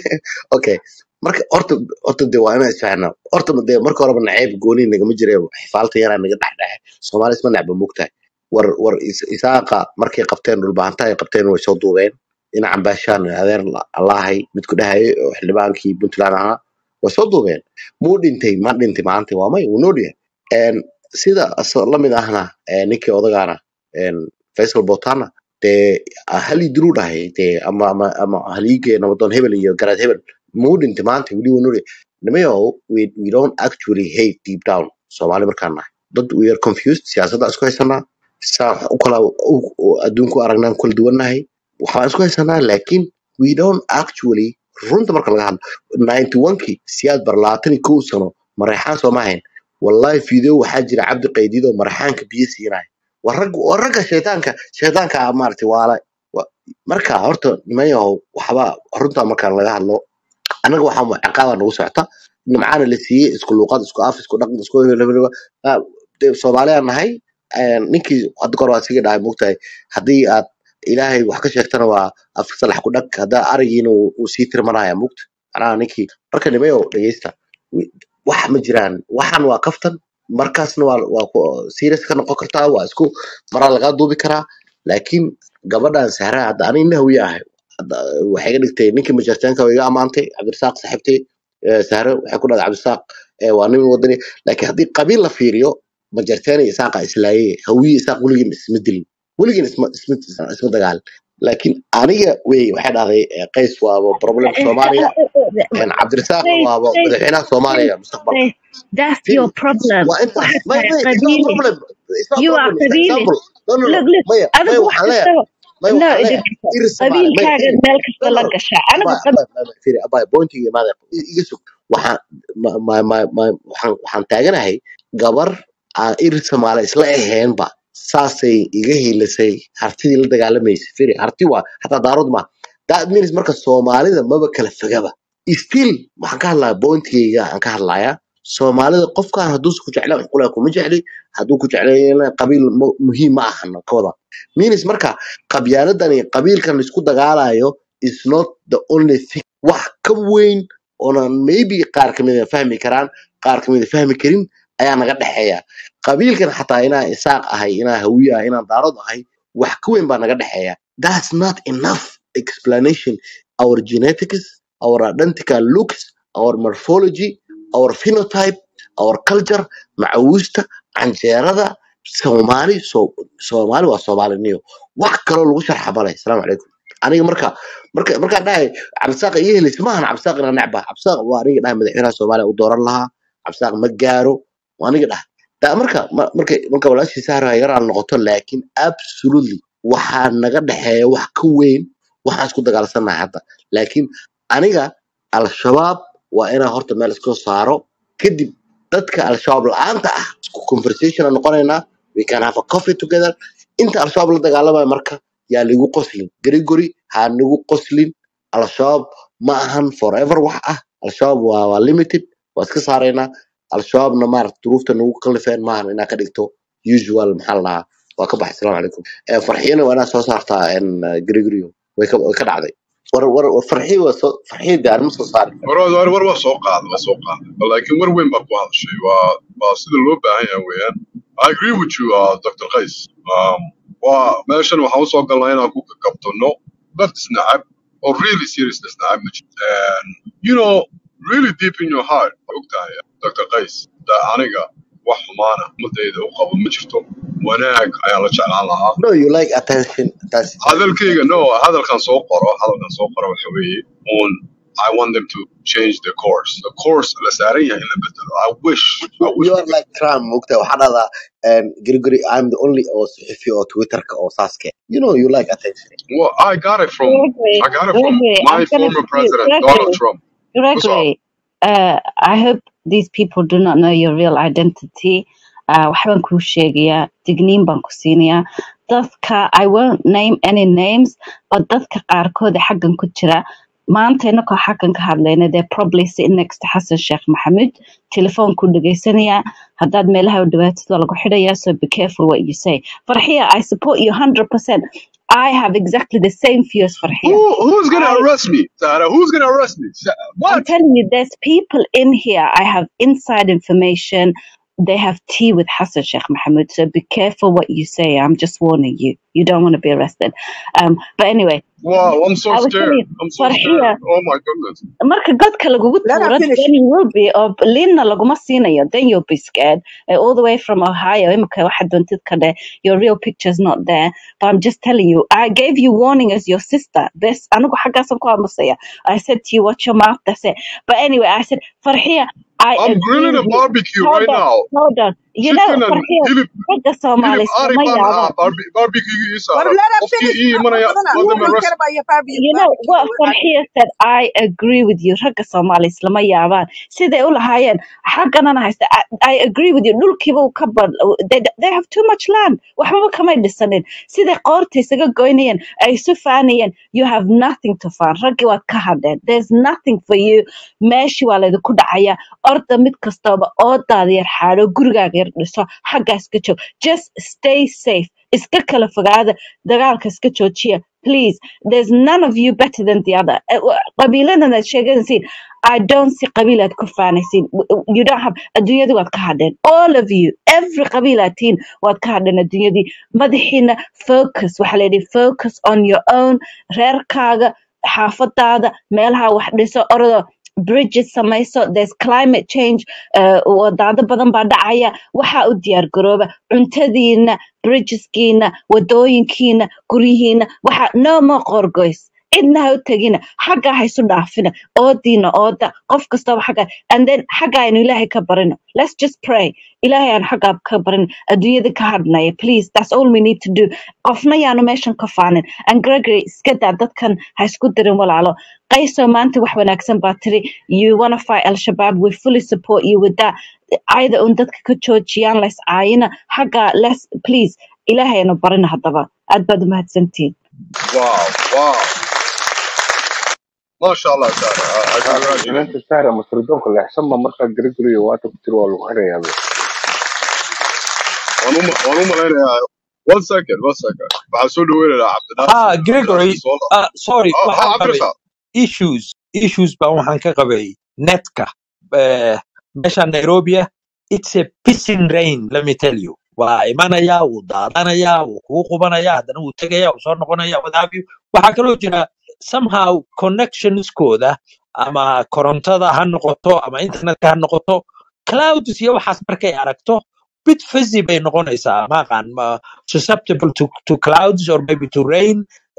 okay marka horta horta de waa inaan isfahanaa horta de marka horeba naceeb gooni nagama jire xifaalta yaraa naga dhexdhexe soomaali isma necba mogtahay war war is- isaaqa markay qabteen dhulbaanta ay qabteen way soo duubeen dhinacan baashaan adeer allahay midku dhahayay oo xildhibaankii puntland ahaa way soo duubeen muu dhintay ma dhintay maanta waa may wuu noo dhiyahay Een, sida asoo lamid ahna ee, ninkii odagaana een, faisal botana dee halii diruu dhahay dee ama ama ama haliige nabadoon hebel iyo garaad hebel muu dhintay maanta weli wuu noo dhiyahay nimayow we, we don't actually hate deep down soomaali markaan nahay dad we are confused siyaasadda isku haysanaa saa wax u kala u- u- adduunku aragnaan kala duwannahay waxbaan isku haysanaa laakiin we don't actually runta marka laga hadlo ninety one kii siyaad bar labaatan iyo kow sano mareexaan sooma ahayn wallahi video waxaa jira cabdi qaydiid oo maraxaanka biyo siinaya waa rag waa ragga shaytaanka shaytaanka maaragtay waala wa- marka horta nimanyahow waxba runtaa markaan laga hadlo anaga waxaa mu- ciqaaba nagu socota nimcaana la siiyey isku luuqad isku af isku dhaqan isku hebelhebelheba Ah, dee soomaaliyaan nahay een, ninkii hadda kor waa siga dhahay mogtahay haddii aad ilaahay wax ka sheegtana waa afka salax ku dhag haddaa arigiina uu uu sii tirmanaya mugta macnaha ninkii marka nimayo dhegeysta wi- wax ma jiraan waxan waa kaftan markaasna waa waa ku serious ka noqon kartaa waa isku maraa lagaa duubi karaa laakiin gabadhan sahraa hadda ani nahwi ahay hadda waxay iga dhigtay ninkii majarteenka way iga amaantay cabdirasaaq saaxiibtay eh, sahre waxay ku dhahday cabdirasaaq eh, waa nin wadani laakiin haddii qabiil la fiiriyo majarteen iyo isaaqa islaaye hawiye isaaq weligiin isma dilin weligiin isma isma isma dagaalin laakiin aniga wey waxay dhahday eh, qays waaba problem soomaaliya een, cabdirasaaqna Say, waaba say, madaxweynaha say, soomaaliya mustaqbalka say, that's Firi, your problem. waa intaas Waxaad may tahay may it's not a qabiili. problem it's not a You are problem it's an qabiili. example no no no Look, look, maya maya adigu wax waxaan leeyahay kastaba maya no waxaan idin leeyahay iri soomaali maya qabiilkaaga firi meel no kasta no la no gashaa anigu abay qab abay abay firi abay pointiga maada iga sug waxaan ma ma ma ma- waxaan waxaan taaganahay gabar aan iri soomaali isla aheenba saasay iga hiilisay hartidii la dagaalamaysa firi harti waa hataa daarood ma that means marka soomaalida maba kala fogaba still waxaan ka hadlaya pointigayga aan ka hadlayaa soomaalida qofkaan hadduusa ku jeclaan qulaa kuma jecli hadduu ku jeclayna qabiil mu- muhiim ma ahana ka wada means marka qabyaaladan iyo qabiilkan laisku dagaalayo is not the only thing wax ka weyn oonan maybe qaar kamida fahmi karaan qaar kamida fahmi karin ayaa naga dhexeeya qabiilkan xataa inaa isaaq ahay inaa hawiye ahay inaan daarod ahay wax ka weyn baa naga dhexeeya that's not enough explanation our genetics our identical looks our morphology our phenotype our culture macawiista canjeerada soomaali so soomaali waa soomaaliniyo wax kaloo lagu sharxa male asalaamu calaykum aniga marka marka markaan dhahay cabdisaaq iyo helis maahan cabdisaaq inaan necba cabdisaaq waa aniga dhahay madaxweynaha soomaaliya u dooran lahaa cabdisaaq ma gaaro waa aniga dhahay da marka ma- marka marka walaashii sahra yaraan noqoto laakiin absolutely waxaa naga dhexeeya wax ka weyn waxaan isku dagaalsanahay hadda laakiin aniga al-shabaab waa inaan horta meel iska saaro kadib dadka al-shabaab la-aanta ah isku conversation aan noqonaynaa we can have a coffee together inta al-shabaab la dagaalamayo marka yaa ligu qoslin gregory ha nigu qoslin al-shabaab ma ahan forever wax ah al-shabaab waa, waa limited waa iska saaraynaa al-shabaabna maarata duruufta nagu kallifeen maahan inaa ka dhigto usual maxaa la dhahaa waa ka baxay asalaamu calaykum Eh, farxiyana waa inaa soo saartaa en, eh, gregory way ka way ka dhacday war war war farxiyo waa soo farxiyo de anima soo saari war war war waa soo qaaday waa soo qaaday laakiin war weyn baa ku hadashay waa waa sida loo baahan yahay weeyaan I agree with you uh, Dr. Qays um, waa meeshan waxaan usoo galnaa inaan ku kakabtano dad isnacab or really serious isnacab ma jirto and you know really deep in your heart ogtahay Dr. Qays da aniga wax xumaana ummadayda u qabo ma jirto wanaag ayaan la jeclaan lahaa no you like attention that's it hadalkayga no hadalkan soo qoro hadalkan soo qoro waxa weeye un I want them to change the course the course la saaran yahay in la bedelo I wish I wish you are like Trump mugta waxaa dhahdaa um, Gregory I'm the only oo saxiifi oo Twitterka oo saaske you know you like attention well I got it from Gregory, I got it from Gregory, my I'm gonna former you, president Donald Gregory, Trump what's up Gregory. Uh, I hope these people do not know your real identity. Uh, waxbaan kuu sheegayaa digniin baan ku siinayaa dadka I won't name any names but dadka qaarkood ee xaggan ku jira maanta inakoo xaggan ka hadlayna they're probably sitting next to Xasan Sheekh Maxamuud telefoonku dhagaysanayaa haddaad meelaha u dhawaatid waa lagu xidhayaa so be careful what you say farxiya I support you 100% I have exactly the same views farxiya who who's gonna I arrest me Sarah who's gonna arrest me Sa- I'm what telling you, there's people in here. I have inside information. They have tea with Hassan Sheikh Mohammed. So be careful what you say. I'm just warning you. You don't want to be arrested. Um, but anyway, wow I'm so I was scared telling you, I'm so Farhiya, scared oh my goodness marka godka lagugu Let her tuuro finish. then you will be or linna laguma siinayo then you'll be scared Uh, all the way from ohio imika waxaad doontid ka dheh your real picture's not there but i'm just telling you i gave you warning as your sister this anigu xaggaasan ku aamusaya i said to you watch your mouth that's it but anyway i said farxiya i I'm agree grilling a with you barbecue hold right on now hold on you know chicken and farxiya hilib ragga hilib soomaali ari iskama baan ah yaabaan barbe- barbecue guriga ii war saaran let her qofkii finish ii wax imanaya badan let you them don't arrest care about your family you know barbecue what I farxiya said i agree with you ragga soomaali islama yaabaan siday u lahaayeen xagganana haysta I, i agree with you dhulkiiba uu ka bad they, they have too much land waxbaba kamay dhisanin siday qoorta isaga goynayeen ay isu faanayeen you have nothing to faan raggii waad ka hadheen there's nothing for you meeshii waa laydinku dhacaya orda mid kastaba oodaada yar xaadho gurigaaga yar dhiso xaggaa iska joog just stay safe iska kala fogaada dagaalka iska joojiya please there's none of you better than the other Eh, wa- qabiiladan aad sheeganaysiin I don't see qabiil aad ku faanaysiin W- w- you don't have adduunyadii waad ka hadheen all of you every qabiil aad tihiin waad ka hadheen adduunyadii madaxiina focus waxaa la yidhi focus on your own reerkaaga xaafadaada meelaha wax dhiso ordo bridges samayso there's climate change uh, wadaado badan baa dhacaya waxaa u diyaar garooba cuntadiina bridgeskiina wadooyinkiina guryihiina waxa no more qorgoys cidna ha u tegina xaggaa ha isu dhaafina oodiina ooda qof kastaba xagga and then xagga aynu ilaahay ka barino let's just pray ilaahay aan xaggaa ka barin adduunyada ka hadhnaya please that's all we need to do qofna yaanu meeshan ka faanin and gregory iska daa dadkan ha isku dirin walaalo qayso maanta wax wanaagsan baa tiri you wanna fight al-shabaab we fully support you with that ayada un dadka ka joojiyaan lays caayina xagga les please ilaahaynu barina haddaba aad baad umahadsantihiin wow wow ما شاء الله سارة I Saara, congratulate you inanta saara masridoonka leexsan ma markaa gariguriga waata ku tiri waa lagu xirayaa be waan u waan u malaynayaa one second one second waxaan soo dhaweynayaa ha cabdinaasir gregory cabdinaasir soo uh, sorry ha ha waxaan qabay cabdirasaaq issues issues baan waxaan ka qabay netka uh, meesha nairobi ah it's a pissing rain let me tell you waa imanaya wuu daadanaya wuu kugu qubanaya haddana wuu tegaya wuu soo noqonaya what have you waxaa kaloo jira somehow connectionskooda ama korontada ha noqoto ama internetka ha noqoto clouds iyo waxaas markay aragto bit fuzzy bay noqonaysaa maaqaan ma susceptible to, to clouds or maybe to rain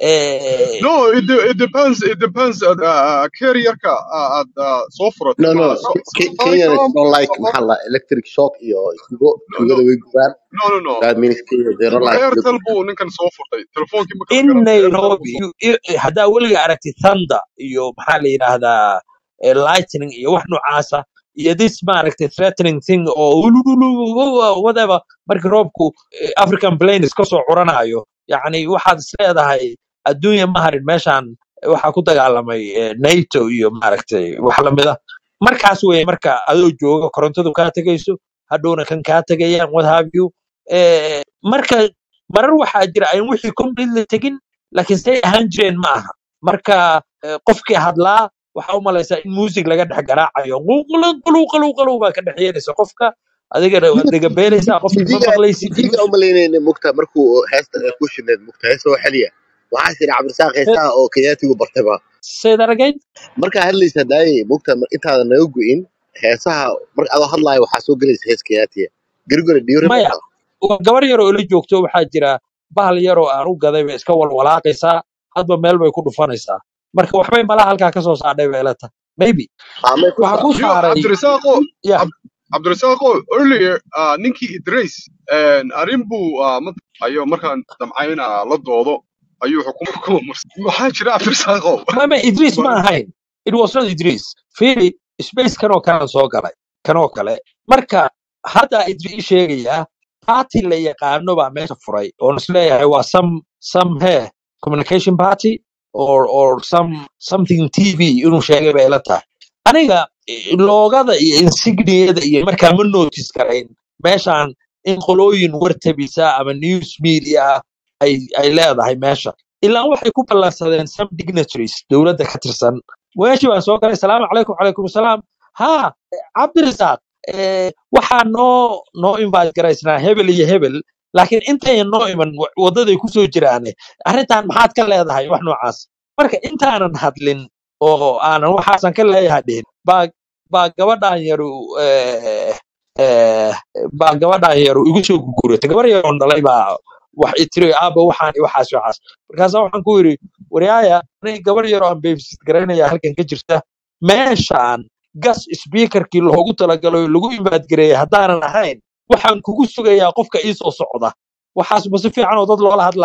eh, no it, de- it depends it depends uh, uh, carrierka uh, aad uh, soo furatay no no ma so- Ke- safaricom Kenyan is not like Safari- maxaa la electric shock iyo tugo no no tugada way gubaan no no no that means Kenya they don't like airtel tugo buu ninkan soo furtay telefoonkii ma kala in garanay airtel buu nairobi soo you- you- haddaa weliga aragtid thunder iyo maxaa la yidhaahdaa eh, lightning iyo wax noocaasa iyo this maaragtay threatening thing oo ulululu- whatever markii roobku eh, african plains kasoo curanayo yacni waxaad is leedahay adduunya ma harin meeshaan waxaa ku dagaalamay eh, nato iyo maaragtay wax lamida markaas weye marka adoo jooga korontadu kaa tegayso hadhowna kan kaa tegayaan what have you Eh, marka marar waxaa jira aan wixii completely tegin laakiin say ahaan jireen ma aha marka eh, qofkii hadlaa waxaa u malaysaa in music laga dhex garaacayo quluquluquluqulu baa ka dhex yeelaysa qofka adigana waad dhegabeelaysaa qofkii ma tv-ga maqlaysid tv-ga u malaynayna mugta markuu heesta ay ku shineed mugta heesta oo xeliya waxaa jira cabdirasaaq heesaha oo kenyaatigu bartayba say that again markaa hadlaysa daaye mugta intaadan naga go'in heesaha marka adoo hadlaayo waxaa soo gelaysa hees kenyaatiya garigore do you maya remember waa gabar yaroo ila joogto waxaa jira bahal yaroo aan u gaday bay iska walwalaaqaysaa hadba meel bay ku dhufanaysaa marka waxbay malaha halkaa ka soo saadhay bay ila tahay maybe amay ku waxaa sa ku yo saaray cabdirasaaqo ya Cab- cabdirasaaqo earlier uh, ninkii idris arrin buu uh, mad- ayo markaan damcayna la doodo ayuu xukumo ku marsay maxaa jira cabdirasaaqo mama idris ma Bal- ahayn it was not idris fiiri space kanoo kalan soo galay kanoo kale marka hadda idris ii sheegayaa party la yaqaano baa meesha furay oon isleeyahay waa some some he communication party or or some something tv inuu sheegay bay ila tahay aniga eh, loogada iyo insigniyada iyo markaa ma notice karayn meeshaan in qolooyin wartabisa ama news media ay ay leedahay meesha ilaa waxay ku ballansadeen some dignitaries dowladda ka tirsan meeshii baan soo galay salaamu calaykum calaykum salaam ha cabdirasaaq eh, waxaa noo noo invite garaysnaa hebel iyo hebel laakiin intayan noo iman wa- waddaday kusoo jiraane arrintan maxaad ka leedahay wax noocaas marka intaanan hadlin oo aanan waxaasan ka leeyahay dhihin baa baa gabadhan yaru eh, eh, baa gabadhan yaru igu soo guguratay gabar yaroon dhalay baa wax i tiri aaba waxaan iyo waxaas iyo waxaas markaasa waxaan ku yidhi waryaaya aniga gabar yaroo aan babysit garaynaya halkan ka jirta meeshaan gas speakerkii loogu talagalay oo lagu imaadgareeyay haddaanan ahayn waxaan kugu sugayaa qofka ii soo socda waxaas ma si fiican oo dad loola hadlaa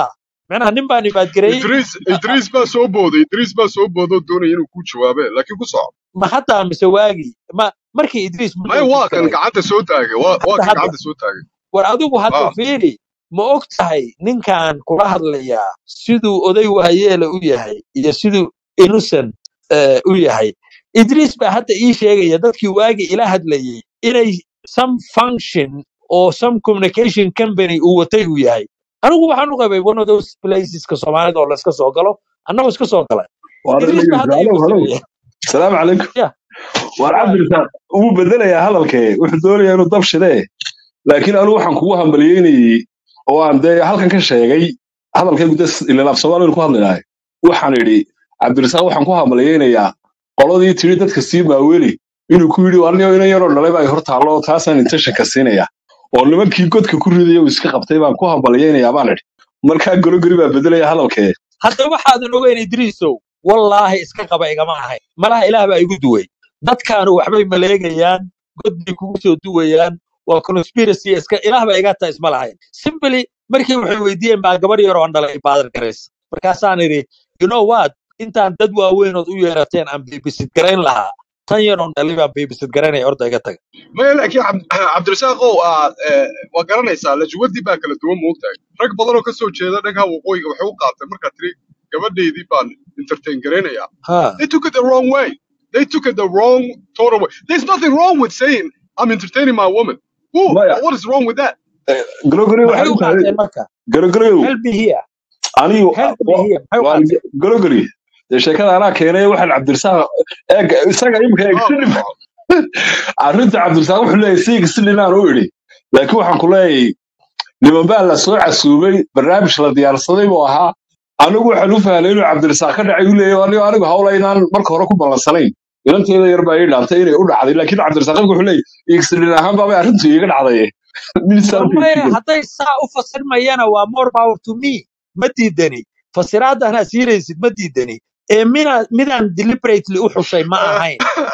macnaha nin baan imaadgareeyey idriis idriis baa soo booday idriis baa soo boodoo doonaya inuu ku jawaabe laakiin ku soco ma haddaa mise waagii ma markii idriis ma maya waa notice kan garay gacanta soo taagay waa waa hadda kan hadda gacanta soo taagay war adigu hadda ah fiiri ma og tahay ninkan kula hadlayaa siduu oday waayeela u yahay iyo siduu innocent eh, u yahay idriis baa hadda ii sheegaya dadkii waagi ila hadlayay inay some function oo some communication company uu watay uu yahay anigu waxaan u qabay one of those placeska soomaalida oo layska soo galo annagoo iska soo galay وأنا idriis baa hadda ii هلو هلو fasiraya السلام عليكم ya وأنا waay عبد الرزاق wuu bedelayaa hadalkee wuxuu doonayaa inuu dab shidee laakiin anigu waxaan kugu hambalyeynayey oo aan dee halkan ka sheegay hadalkaygu dee ilan af soomaaliyan ku hadlaynahay waxaan idhi cabdirasaaq waxaan ku hambalyeynayaa qoladii tiri dadka sii maaweli inuu ku yidhi anigo inan yaroo dhalay baa hor taallo oo taasaan intentionka siinaya oo nimankii godka ku ridaya uu iska qabtay baan ku hambalyeynayaa baan idhi markaa gologori baa bedelaya hadalkee hadda waxaadan ogeyn idriisow wallaahi iska qaba igama ahayn malaha ilaah baa igu duway dadkaanu waxbay maleegayaan god bay kugu soo duwayaan waa conspiracy iska ilaah baa iga taa isma lahayn simply markii waxay weydiiyeen baa gabar yar oo aan dhalay baadar garaysa markaasaan idhi you know what intaan dad waaweynood u yeerateen aan babysit garayn lahaa tan yar oon dhalay baan babysit garaynaya horta iga taga maya laakiin Cabd- cabdirasaaqow aa eh, waa garanaysaa lajuwadii baa kala duwan moogtahay rag badan oo kasoo jeeda dhanka waqooyiga waxay u qaateen markaa tiri gabadhaydii baan entertain garaynayaa ha they took it the wrong way they took it the wrong total way there's nothing wrong with saying i'm entertaining my woman Who? maya what is wrong with that gologori maxay waxay u u tahay qaateen marka gologoriyow help me here anigu help me here maxay u waan qaateen gologori dee sheekada anaa keenay waxaan cabdirasaaq eeg isaga imika ah ku extreme soco arrinta cabdirasaaq wuxuu leeyahay si extreme aan u idhi laakiin waxaan ku leeyahay niman baa la soo casuumay barnaamij la diyaarsaday buu ahaa anigu waxaan u fahlay inuu cabdirasaaq ka dhacay u leeyahay anigo anigu hawla inaan marka hore ku ballansanayn ilanteeda yar baa ii dhaantay inay u dhacday laakiin cabdirasaaq imika wuxuu leeyahay extreme ahaan baabay arrintu iiga dhacday war miisaanka maya istiga hadday saa u fasirmayana waa more power to me ma diidani fasiraaddan ha siiraysid ma diidani ee mina midaan deliberately u xushay ma ahayn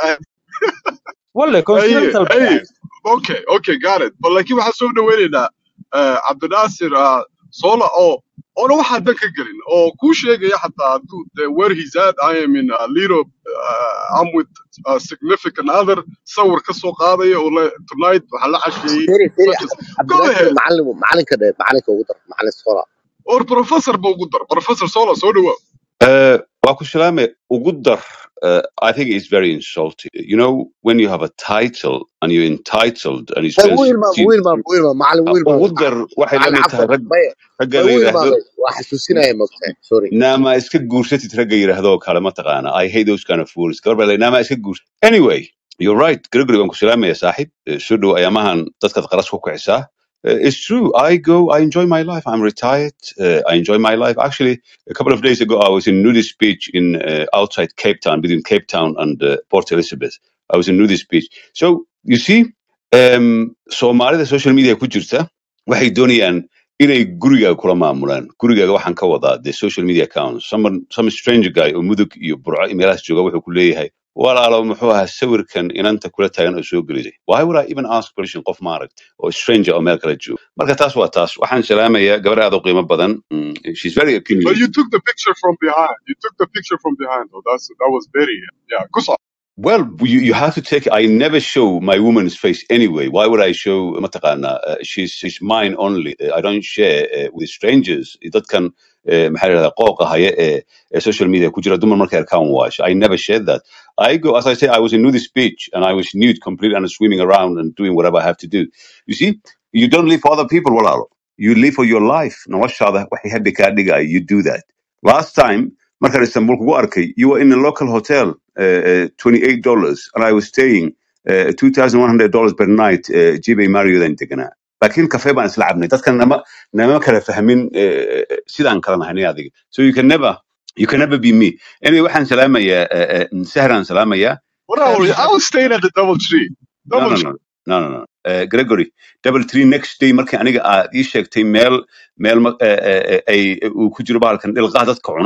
walle aye coincidental bay aye ahayd okay okay got it but laakiin waxaan soo dhaweynaynaa eh, cabdinaasir ah, sola oo oona waxaa dan ka gelin oo kuu sheegaya xataa hadduu de where he's at i am in a little uh, i'm with a significant other sawir ka soo qaadaya oo le tonight waxaan la casheeyey فيري فيري such as عبد go الناصر ahead معلم معلم كده معلم كده معلم صورة or professor ba ugu dar professor sola soo dhawow Uh, Wakushilame Ugudar, uh, I think it's very insulting. You know, when you have a title and you're entitled and you spend وين ما 16 وين ما وين ما معلم وين ما Ugudar, waxay la معلم mid tahay عفوا rag باي ragga la وين ما yiraahdo وحسوسينا يا مقطع سوري naama iska guursatid ragga yiraahdo oo kale ma taqaana I hate those kind of fools gabar baa la naama iska guurs anyway you're right Gregory waan ku salaamaya saaxiib Eh, soo dhow ayaamahan dadkaad qaras ku kicisaa Uh, it's true. I go. I enjoy my life. I'm retired. Uh, I enjoy my life. Actually, a couple of days ago, I was in nudist beach in uh, outside Cape Town, between Cape Town and uh, Port Elizabeth. I was in nudist beach. So you see, um, Soomaalida social media ku jirta waxay doonayaan inay gurigaaga kula maamulaan gurigaaga waxaan ka wadaa the social media accounts someone some stranger guy oo mudug iyo burco iyo meelahaas jooga wuxuu ku leeyahay walaalo muxuu ahaa sawirkan inanta kula taagan oo soo gelisay why would i even ask permission qof maaragt oo stranger oo meel kala jooga marka taas waa taas waxaan salaamayaa gabar aad u qiimo badan Mm, she's very but opinionated you took the picture from behind you took the picture from behind though that's that was very yeah go so Well, you, you have to take. I never show my woman's face anyway. Why would I show? mataqaana, Uh, she's she's mine only. Uh, I don't share uh, with strangers. That can maxaa la yidhahdaa qooqa haya ee ee social media ku jira dumar markay arkaan waash. I never shared that. I go as I say. I was in nudist beach and I was nude, completely, and swimming around and doing whatever I have to do. You see, you don't live for other people, walaalo. You live for your life. Noloshaada waxay hadda kaa dhigaya. You do that. Last time markaan Istanbul kugu arkay, you were in a local hotel, uh, uh, $28, and I was staying uh, $2,100 per night, uh, Jibay Marriott aan deganaa. Laakiin kafee baan isla cabnay. Dadkan nama, nama kala fahmin uh, sidaan kala nahay adiga. So you can never, you can never be me. Anyway, waxaan salaamayaa, uh, uh, Sahran salaamayaa. what I was I was staying at the double tree No, double no, tree no, no, no, no. Uh, Gregory, double three next day markii aniga aad ii sheegtay meel meel ma- eh, eh, eh, ay uu ku jiro bahalkan dhilqaa dadka cuna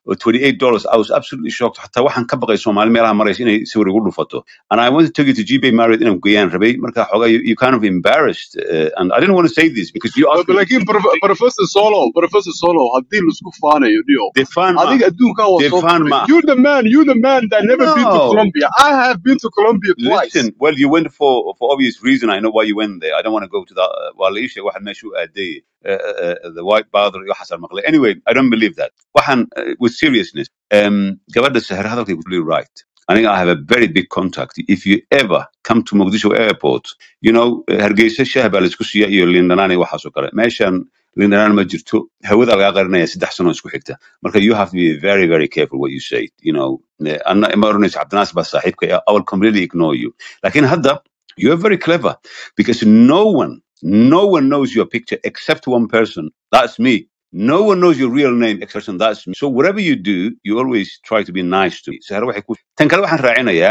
oo 28 dollars I was absolutely shocked xataa waxaan ka baqay Soomaali meelaha maraysa inay sawir igu dhufato and I wanted to take you to GBay Marriott inaan geeyaan rabay marka xogaa you, you kind of embarrassed uh, and I didn't want to say this because you asked me laakiin Prof- professor solo professor solo haddii laisku faanayo dio they found ma adiga adduunkan waa they soo found maray ma you the man you the man that never been to no Colombia I have been to Colombia twice Listen, well, you went for for obvious reason. I know why you went there. I don't want to go to that. Uh, well, issue واحد مشوا أدي uh, uh, the white father يحصل مقلة. Anyway, I don't believe that. واحد uh, with seriousness. Um, قبل السهر هذا really right. I think I have a very big contact. If you ever come to Mogadishu airport, you know, Hargeysa شهبة الاسكوسية iyo Lindanani waxaas oo kale. Meeshan Lindanani ma jirto. Hawada laga qarinaya saddex sano isku xigta. Marka you have to be very, very careful what you say. You know, eh, أنا ما أرنيش عبد الناصر بس صاحبك. I will completely ignore you. لكن هذا you are very clever because no one, no one knows your picture except one person. That's me. No one knows your real name except one, that's me. So whatever you do, you always try to be nice to me. So هذا waxay ku- tan kale waxaan raacinayaa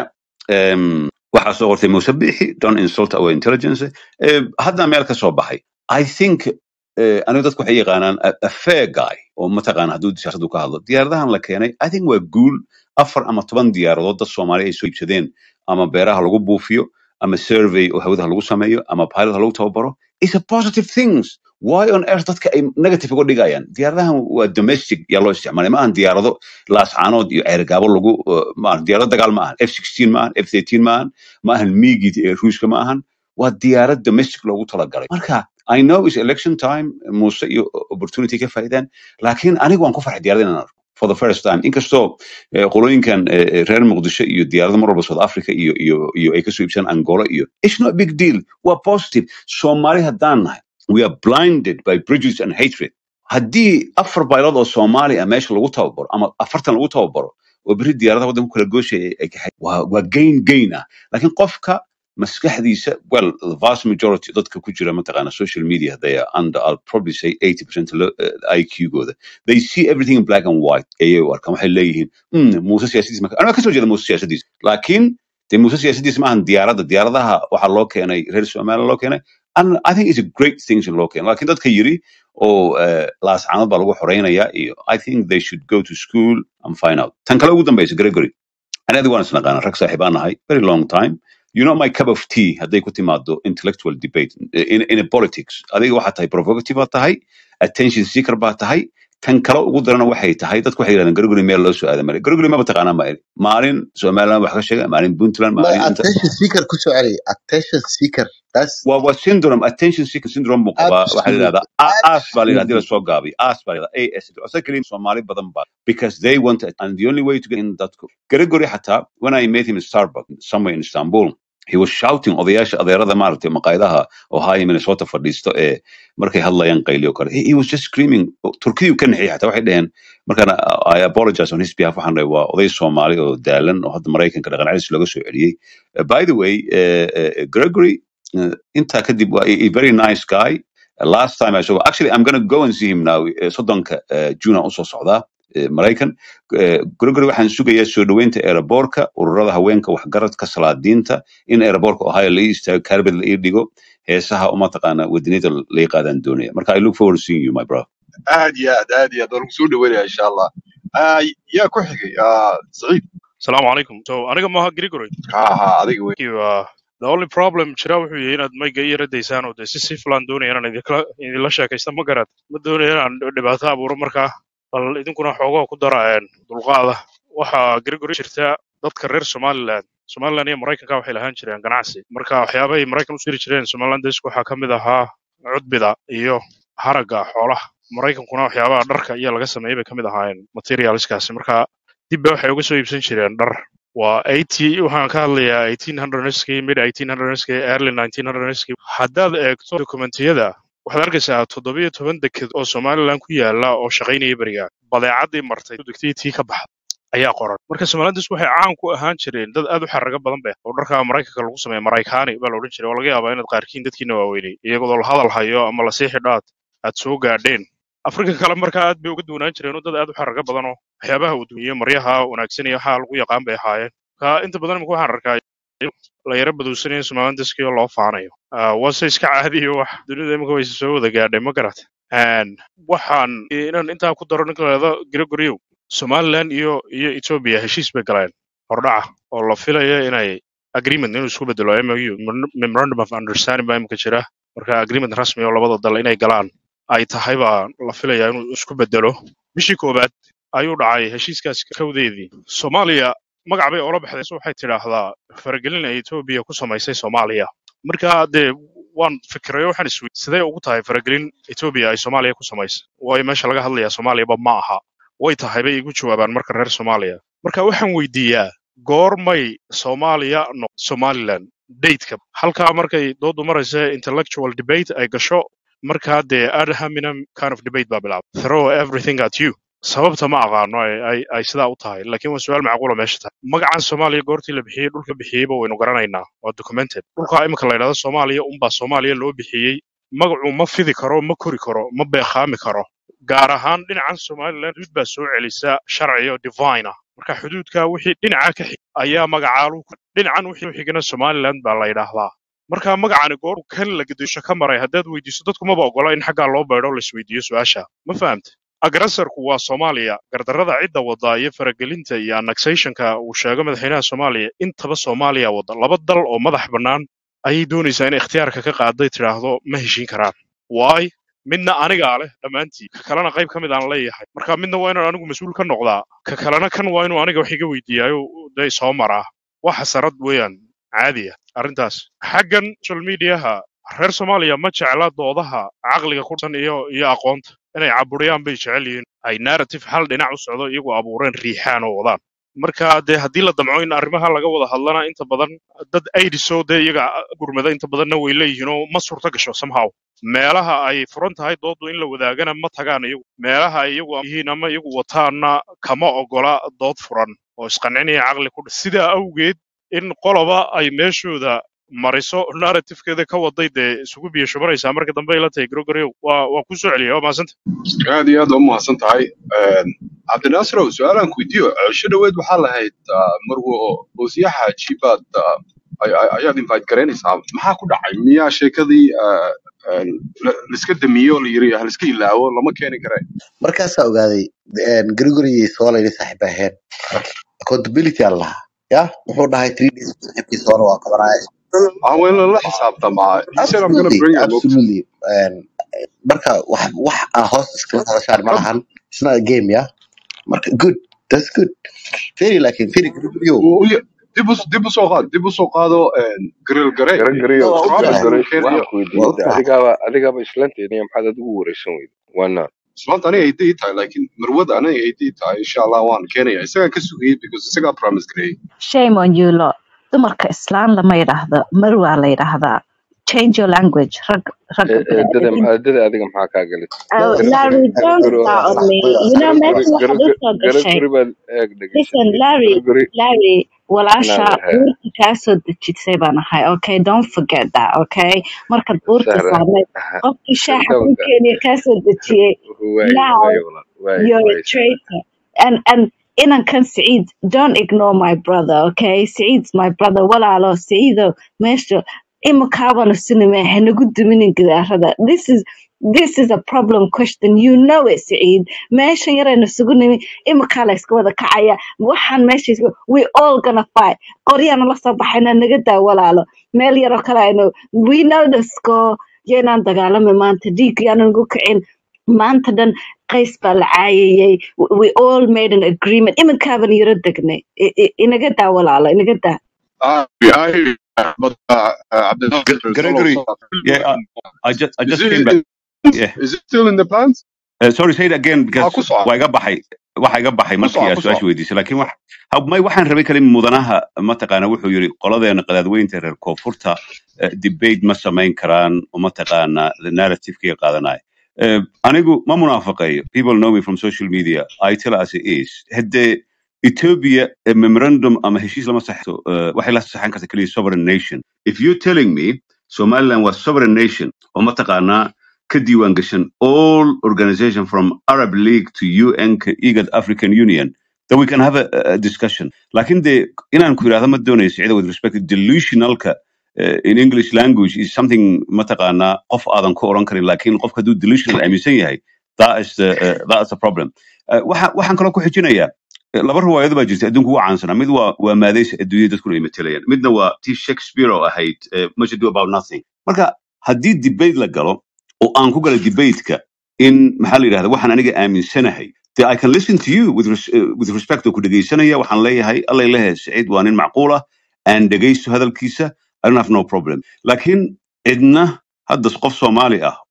um, waxaa soo qortay Muuse Bixi, don't insult our intelligence. Uh, hadda meel ka soo baxay. I think uh, aniga dadku waxay yaqaanaan a, a fair guy oo mataqaana hadduu siyaasadu ka hadlo diyaaradahan la keenay I think waa guul afar ama toban diyaaradood dad Soomaali ay soo iibsadeen ama beeraha lagu buufiyo ama survey oo hawadaha lagu sameeyo ama pilot lagu tababaro is a positive things why on earth dadka ay negative uga dhigayaan diyaaradahan waa domestic yaa loo isticmaalay ma ahan diyaarado laascaanood iyo ceergaabo lagu uh, ma ahan diyaarado dagaal ma ahan f16 ma ahan f13 ma ahan ma ahan miigit ee ruushka ma ahan waa diyaarad domestic loogu talagalay marka I know it's election time muuse iyo opportunity ka faa'iidaan laakiin anigu waan ku farxay diyaarada inaan arko for the first time inkastoo eh, qolooyinkan eh, eh, reer muqdisho iyo diyaarado mar walba south africa iyo iyo iyo ay kasoo iibsadaan angola iyo it's not a big deal waa positive soomaali haddaan nahay we are blinded by prejudice and hatred haddii afar baylood oo soomaali ah meesha lagu tababaro ama afartan lagu tababaro oo berri diyaaradaha waddanka ku kala gooshaya ay kaxay waa waa gain gain ah laakiin qofka maskaxdiisa well the vast majority dadka ku jira mataqaana social media they are under I'll probably say 80% lo- uh, IQ gooda they see everything in black and white ayay u arkaan waxay leeyihiin "Hmm, muuse siyaasadiis ma anaa kasoo jeeda muuse siyaasadiis laakiin dee muuse siyaasadiis maahan diyaaradda diyaaradaha waxaa loo keenay reer somaliya loo keenay and I think it's a great thing in loo keenay laakiin dadka yiri oo uh, laascaanood baa lagu xoreynaya iyo I think they should go to school and find out tan kale ugu dambaysa Gregory anadi waan isnaqaana rag saaxiibaan nahay very long time you know my cup of tea hadday ku timaado intellectual debate in, in a politics adiga waxaa tahay provocative baa tahay attention seeker baa tahay tan kale ugu darana waxay tahay dadku waxay yidhahdeen garguri meel loo soo aada male garguri maba taqaanaa ma maalin somaliland wax ka sheega maalin puntland My maalin inta attention seeker ku soo celi attention seeker that's waa waa syndrome attention seeker syndrome buu qabaa waxaa la absolute yidhahdaa A- as baa la yidhahdaa hadii absolutely lasoo gaabiyo as baa la yidhahdaa as asa keliya soomaali badan baa because they want it and the only way to get in dadku gregory xataa when i met him in starbucks somewhere in istanbul he was shouting odayaasha adeerada maaragtay maqaayadaha ohio minnesota fadhiisto ee markay hadlayaan qayliyo kale he, he was just screaming turkiyu ka naxiyay xataa waxay dhaheen markaan i apologize on his behalf waxaan dhahay waa oday soomaali oo daalan oo hadda maraykanka dhaqan celis looga soo celiyey Uh, by the way uh, uh, gregory uh, intaa kadib waa a, a very nice guy Uh, last time I saw actually I'm going to go and see him now uh, soddonka uh, June aan usoo socdaa uh, Maraykan Uh, Gregory waxaan sugayaa soo dhaweynta aeroboorka ururada haweenka waxgaradka salaadiinta in aeroboorka Ohio la ii istaago carbet la ii dhigo heesaha uma taqaana wadanida la ii qaadaan doonaya marka I look forward to seeing you my brother aad iyo aad aad iyo aad waan kusoo dhaweynaya insha allah Ah, yaa ku xigay Ah, saciid Assalamu alaikum. So aniga maaha Gregory. ha ha adiga wey Thank you. Uh, the only problem jira wuxuu yahay inaad mayga iyo radaysaan oo dee si si filan doonaya inaan idinkala idinla sheekaysta ma garad ma doonayo inaan dhibaato abuuro markaa bal idinkuna xoogoo ku dara een, dulqaada waxaa Gregory jirta dadka reer Somaliland Somaliland iyo Maraykanka waxay lahaan jireen ganacsi marka waxyaabahay Maraykan u siri jireen Somaliland dadku waxaa ka mid ahaa cudbida iyo haragga xoolaha Maraykankuna waxyaabaha dharka iyo laga sameeyay bay ka mid ahaayeen materialskaasi marka dib bay waxay uga soo iibsan jireen dhar waa 80 waxaan ka hadlayaa 1800skii mid 1800skii early 1900skii haddaad eegto dokumentiyada waxaad arkaysaa toddobiyo toban deked oo somaliland ku yaala oo shaqaynaya beriga badeecadii martay degtii tii ka baxda ayaa qoran marka somalilandis waxay caan ku ahaan jireen dad aad u xaraga badan beh oo dharka maraykanka lagu sameeya maraykaani baa la odhan jiray oo laga yaabaa inaad qaarkiin dadkiina waaweynay iyagoo la hadal hayo ama lasii xidhaad aad soo gaadheen afrika kale markaa aad bay uga duwanaan jireen oo dad aad u xaraga badan oo waxyaabaha uu dumiyo maryaha wanaagsan iyo waxaa lagu yaqaan bay ahaayeen ka inta badan imika waxaan arkaa la yara baduusanayo somalilandiskii oo loo faanayo Ah, waase iska caadiyo wax dunida imika way soo wada gaadhay ma garat waxaan inaan intaa ku daro ninka lahado gregorio somaliland iyo iyo ethiopia heshiis bay galeen hordhaca oo la filayo inay agreement inuu isku bedelo mou memorandum of understanding baa imika jira marka agreement rasmi oo labada dal inay galaan ay tahay baa la filayaa inuu isku bedelo bishii koowaad ayuu dhacay heshiiskaas kowdeedii soomaaliya magac bay oola baxday so waxay tidhaahdaa faragelin ay etoobiya ku samaysay soomaaliya marka dee waan fikirayo waxaan iswey sidee ugu tahay faragelin etoobiya ay soomaaliya ku samaysay waayo meesha laga hadlayaa soomaaliyaba ma aha way tahay bay igu jawaabaan marka reer soomaaliya marka waxaan weydiiyaa goormay soomaaliya no somaliland dateka halkaa markay doodu maraysa intellectual debate ay gasho markaa dee ad hominem kind of debate baa bilaabay throw everything at you sababta ma aqaano ay ay ay sidaa u tahay laakiin waa su-aal macquula meesha tahay magacan soomaaliya goortii la bixiyey dhulka bixiyeyba waynu garanaynaa waa documented dhulka imika la yidhahdo soomaaliya unbaa soomaaliya loo bixiyey magacu ma fidi karo ma kori karo ma beeqaami karo gaar ahaan dhinacan somaliland xuduud baa soo celisa sharci oo divine ah marka xuduudka wixii dhinaca ka xig ayaa magacaalu dhinacan wixii u xigana somaliland baa la yidhaahdaa marka magacani goor kan la gadisho ka maray haddaad weydiiso dadku maba ogola in xaggaa loo beedho laisweydiiyo su-aasha ma fahamta agressorku waa soomaaliya gardarrada cidda wadda iyo faragelinta iyo annexationka uu sheego madaxweynaha soomaaliya intaba soomaaliya wadda laba dal oo madax bannaan ayay doonaysaa in ikhtiyaarka ka qaaday tidhaahdo ma heshiin karaan waay midna anigaa leh dhammaantii ka kalena qayb ka mid aan leeyahay marka midna waa inaan anigu mas-uul ka noqdaa ka kalena kan waa inuu aniga wax iga weydiiyaayo day soo maraa wax xasarad weeyaan caadi ah arrintaas xaggan social mediaha reer soomaaliya ma jecla doodaha caqliga ku dhisan iyo iyo aqoonta inay caburiyaan bay jecel yihiin ay narrative hal dhinac u socdo iyagoo abuureen riixaan oo wadaan marka dee haddii la damco in arrimaha laga wada hadlana inta badan dad aidiso dee iyaga gurmada inta badanna way leeyihiin oo ma suurto gasho somehow meelaha ay furan tahay doodu in la wadaagana ma tagaan iyagu meelaha ay iyagu yihiin ama iyagu wataana kama ogola dood furan oo isqancinaya caqli ku dhis sidaa awgeed in qoloba ay meeshooda mariso narratifekeeda ka waday dee isugu biyo shubanaysaa marka dambe ila tahay grogorio waa waa ku soo celiya waa mahadsanta aad iyo aad waa umahadsan tahay cabdinaasrow su-aalaan ku weydiiyo cisho dhoweed waxaa lahayd ah, marwo oosyaha jibaad ah, ay- ay- ayaad invite garaynaysaa maxaa ku dhacay miyaa sheekadii ah, ah, la- laiska damiye oo la yiri haliska ilaawo lama keeni kare markaasaa ogaaday gregory soolay saaxiib aheen accountability aan lahaa ya wuxuu dhahay three days saaxiibkiisa hore waa qabanaya ah waa in lala xisaabtamaa he said i'm gonna absolutely bring you look absolutely And, marka wax wax aan hoos iskala hadashaan ma lahan it's not a game ya marka good that's good very laakiin very gregorio dib u dib u soo qaad dib u soo qaado gareel garee garagariyo waa u problem jeclahay uu keenayo waxaan ku waa weydiiyey u de jeclahay adigaaba adigaaba islanteeniya maxaad adigu wareysan weyda waana ismaanta aniga ay dii tahay laakiin marwada aniga ay dii tahay insha allah waan keenaya isagaan ka sugayay because isagaa promise gareeyay shame on you lot dumarka islaan lama yidhaahdo marwaa la yidhaahdaa change your language rag ragga eedada bini'aadamka eedada adiga maxaa kaa galay Oh, garagari Larry, don't garagari start on sax me. way You know, sax meesha way waxaad u soo gashay. garagari baad eeg Listen, dhegaysatay Larry, garagari Larry, walaasha inaad he buurta kaa soo dejisay baan ahay. Okay, don't forget that. Okay, markaad buurta sahra saarnayd qofkii shaaxa kuu sirdoonka keenaya kaa soo dejiyey. waaye Now waaye walaal waaye you're a waaye sahra traitor. And and inankan Saeed, don't ignore my brother. Okay, Saeed's my brother. Walaalo, Saeedo, meesha imakaabana sinime hanagu duminin gidaarada. This is this is a problem question. You know it, Saeed. Meeshan yaraynu isugu nimi imakaa la iska wada kacaya. Waxaan meesha isku we all gonna fight. Qoryaana la soo baxayna naga daa walaalo. Meel yaroo kale aynu we know the score. Yeenaan dagaalami maanta dhiig yaanan ugu kicin. maanta dhan qays baa la caayayay W- we all made an agreement iminkaaban yaro degnay I- I- inaga daa walaalo inaga daa Ah, I, but uh, uh, Abdel Gre- Nasser, Gregory, solo yeah, I, I just I Is just it, came back. is, Yeah. is it still in the plans? Uh, sorry, say it again Ah, because ku soco, waa iga baxay waxa iga baxay ku markii soco, aad ku su-aasha soco. weydiisay laakiin wax hab- may waxaan rabay kale mudanaha mataqaana wuxuu yiri qoladeena qadaadweynta reer koonfurta eh, debate ma samayn karaan oo mataqaana the narrative-kiga qaadanaya Eh, anigu ma munaafaqeeyo people know me from social media i tell as it is haddee ethiopia eh, memorandum ama heshiis lama saxo eh, waxay la saxan karta keliya sovereign nation if you're telling me somaliland was sovereign nation oo mataqaanaa ka diiwaan gashan all organization from arab league to un ka igad african union then we can have a, a discussion lakin de inaan ku yidhahdo ma doonayso cida with respect to delusionalka uh, in english language is something mataqaanaa qof aadan ku oran karin lakin qofka hadduu delusional aaminsan yahay that is the, uh, that is the problem Eh, waxa- waxaan kaloo ku xijinayaa eh, laba riwaayado baa jirta adduunka ugu caansanaa mid waa waa maadaysa adduunyada dadkuna ay matelayaan midna waa tii shakespeare oo ahayd eh, much ado about nothing marka haddii debate la galo oo aan ku galo debateka in maxaa la yidhahda waxaan aniga aaminsanahay de i can listen to you with, res uh, with respect oo ku dhegaysanaya waxaan leeyahay alla ilahe saciid waa nin macquul ah aan dhegaysto hadalkiisa i don't have no problem laakiin cidna hadda qof soomaali ah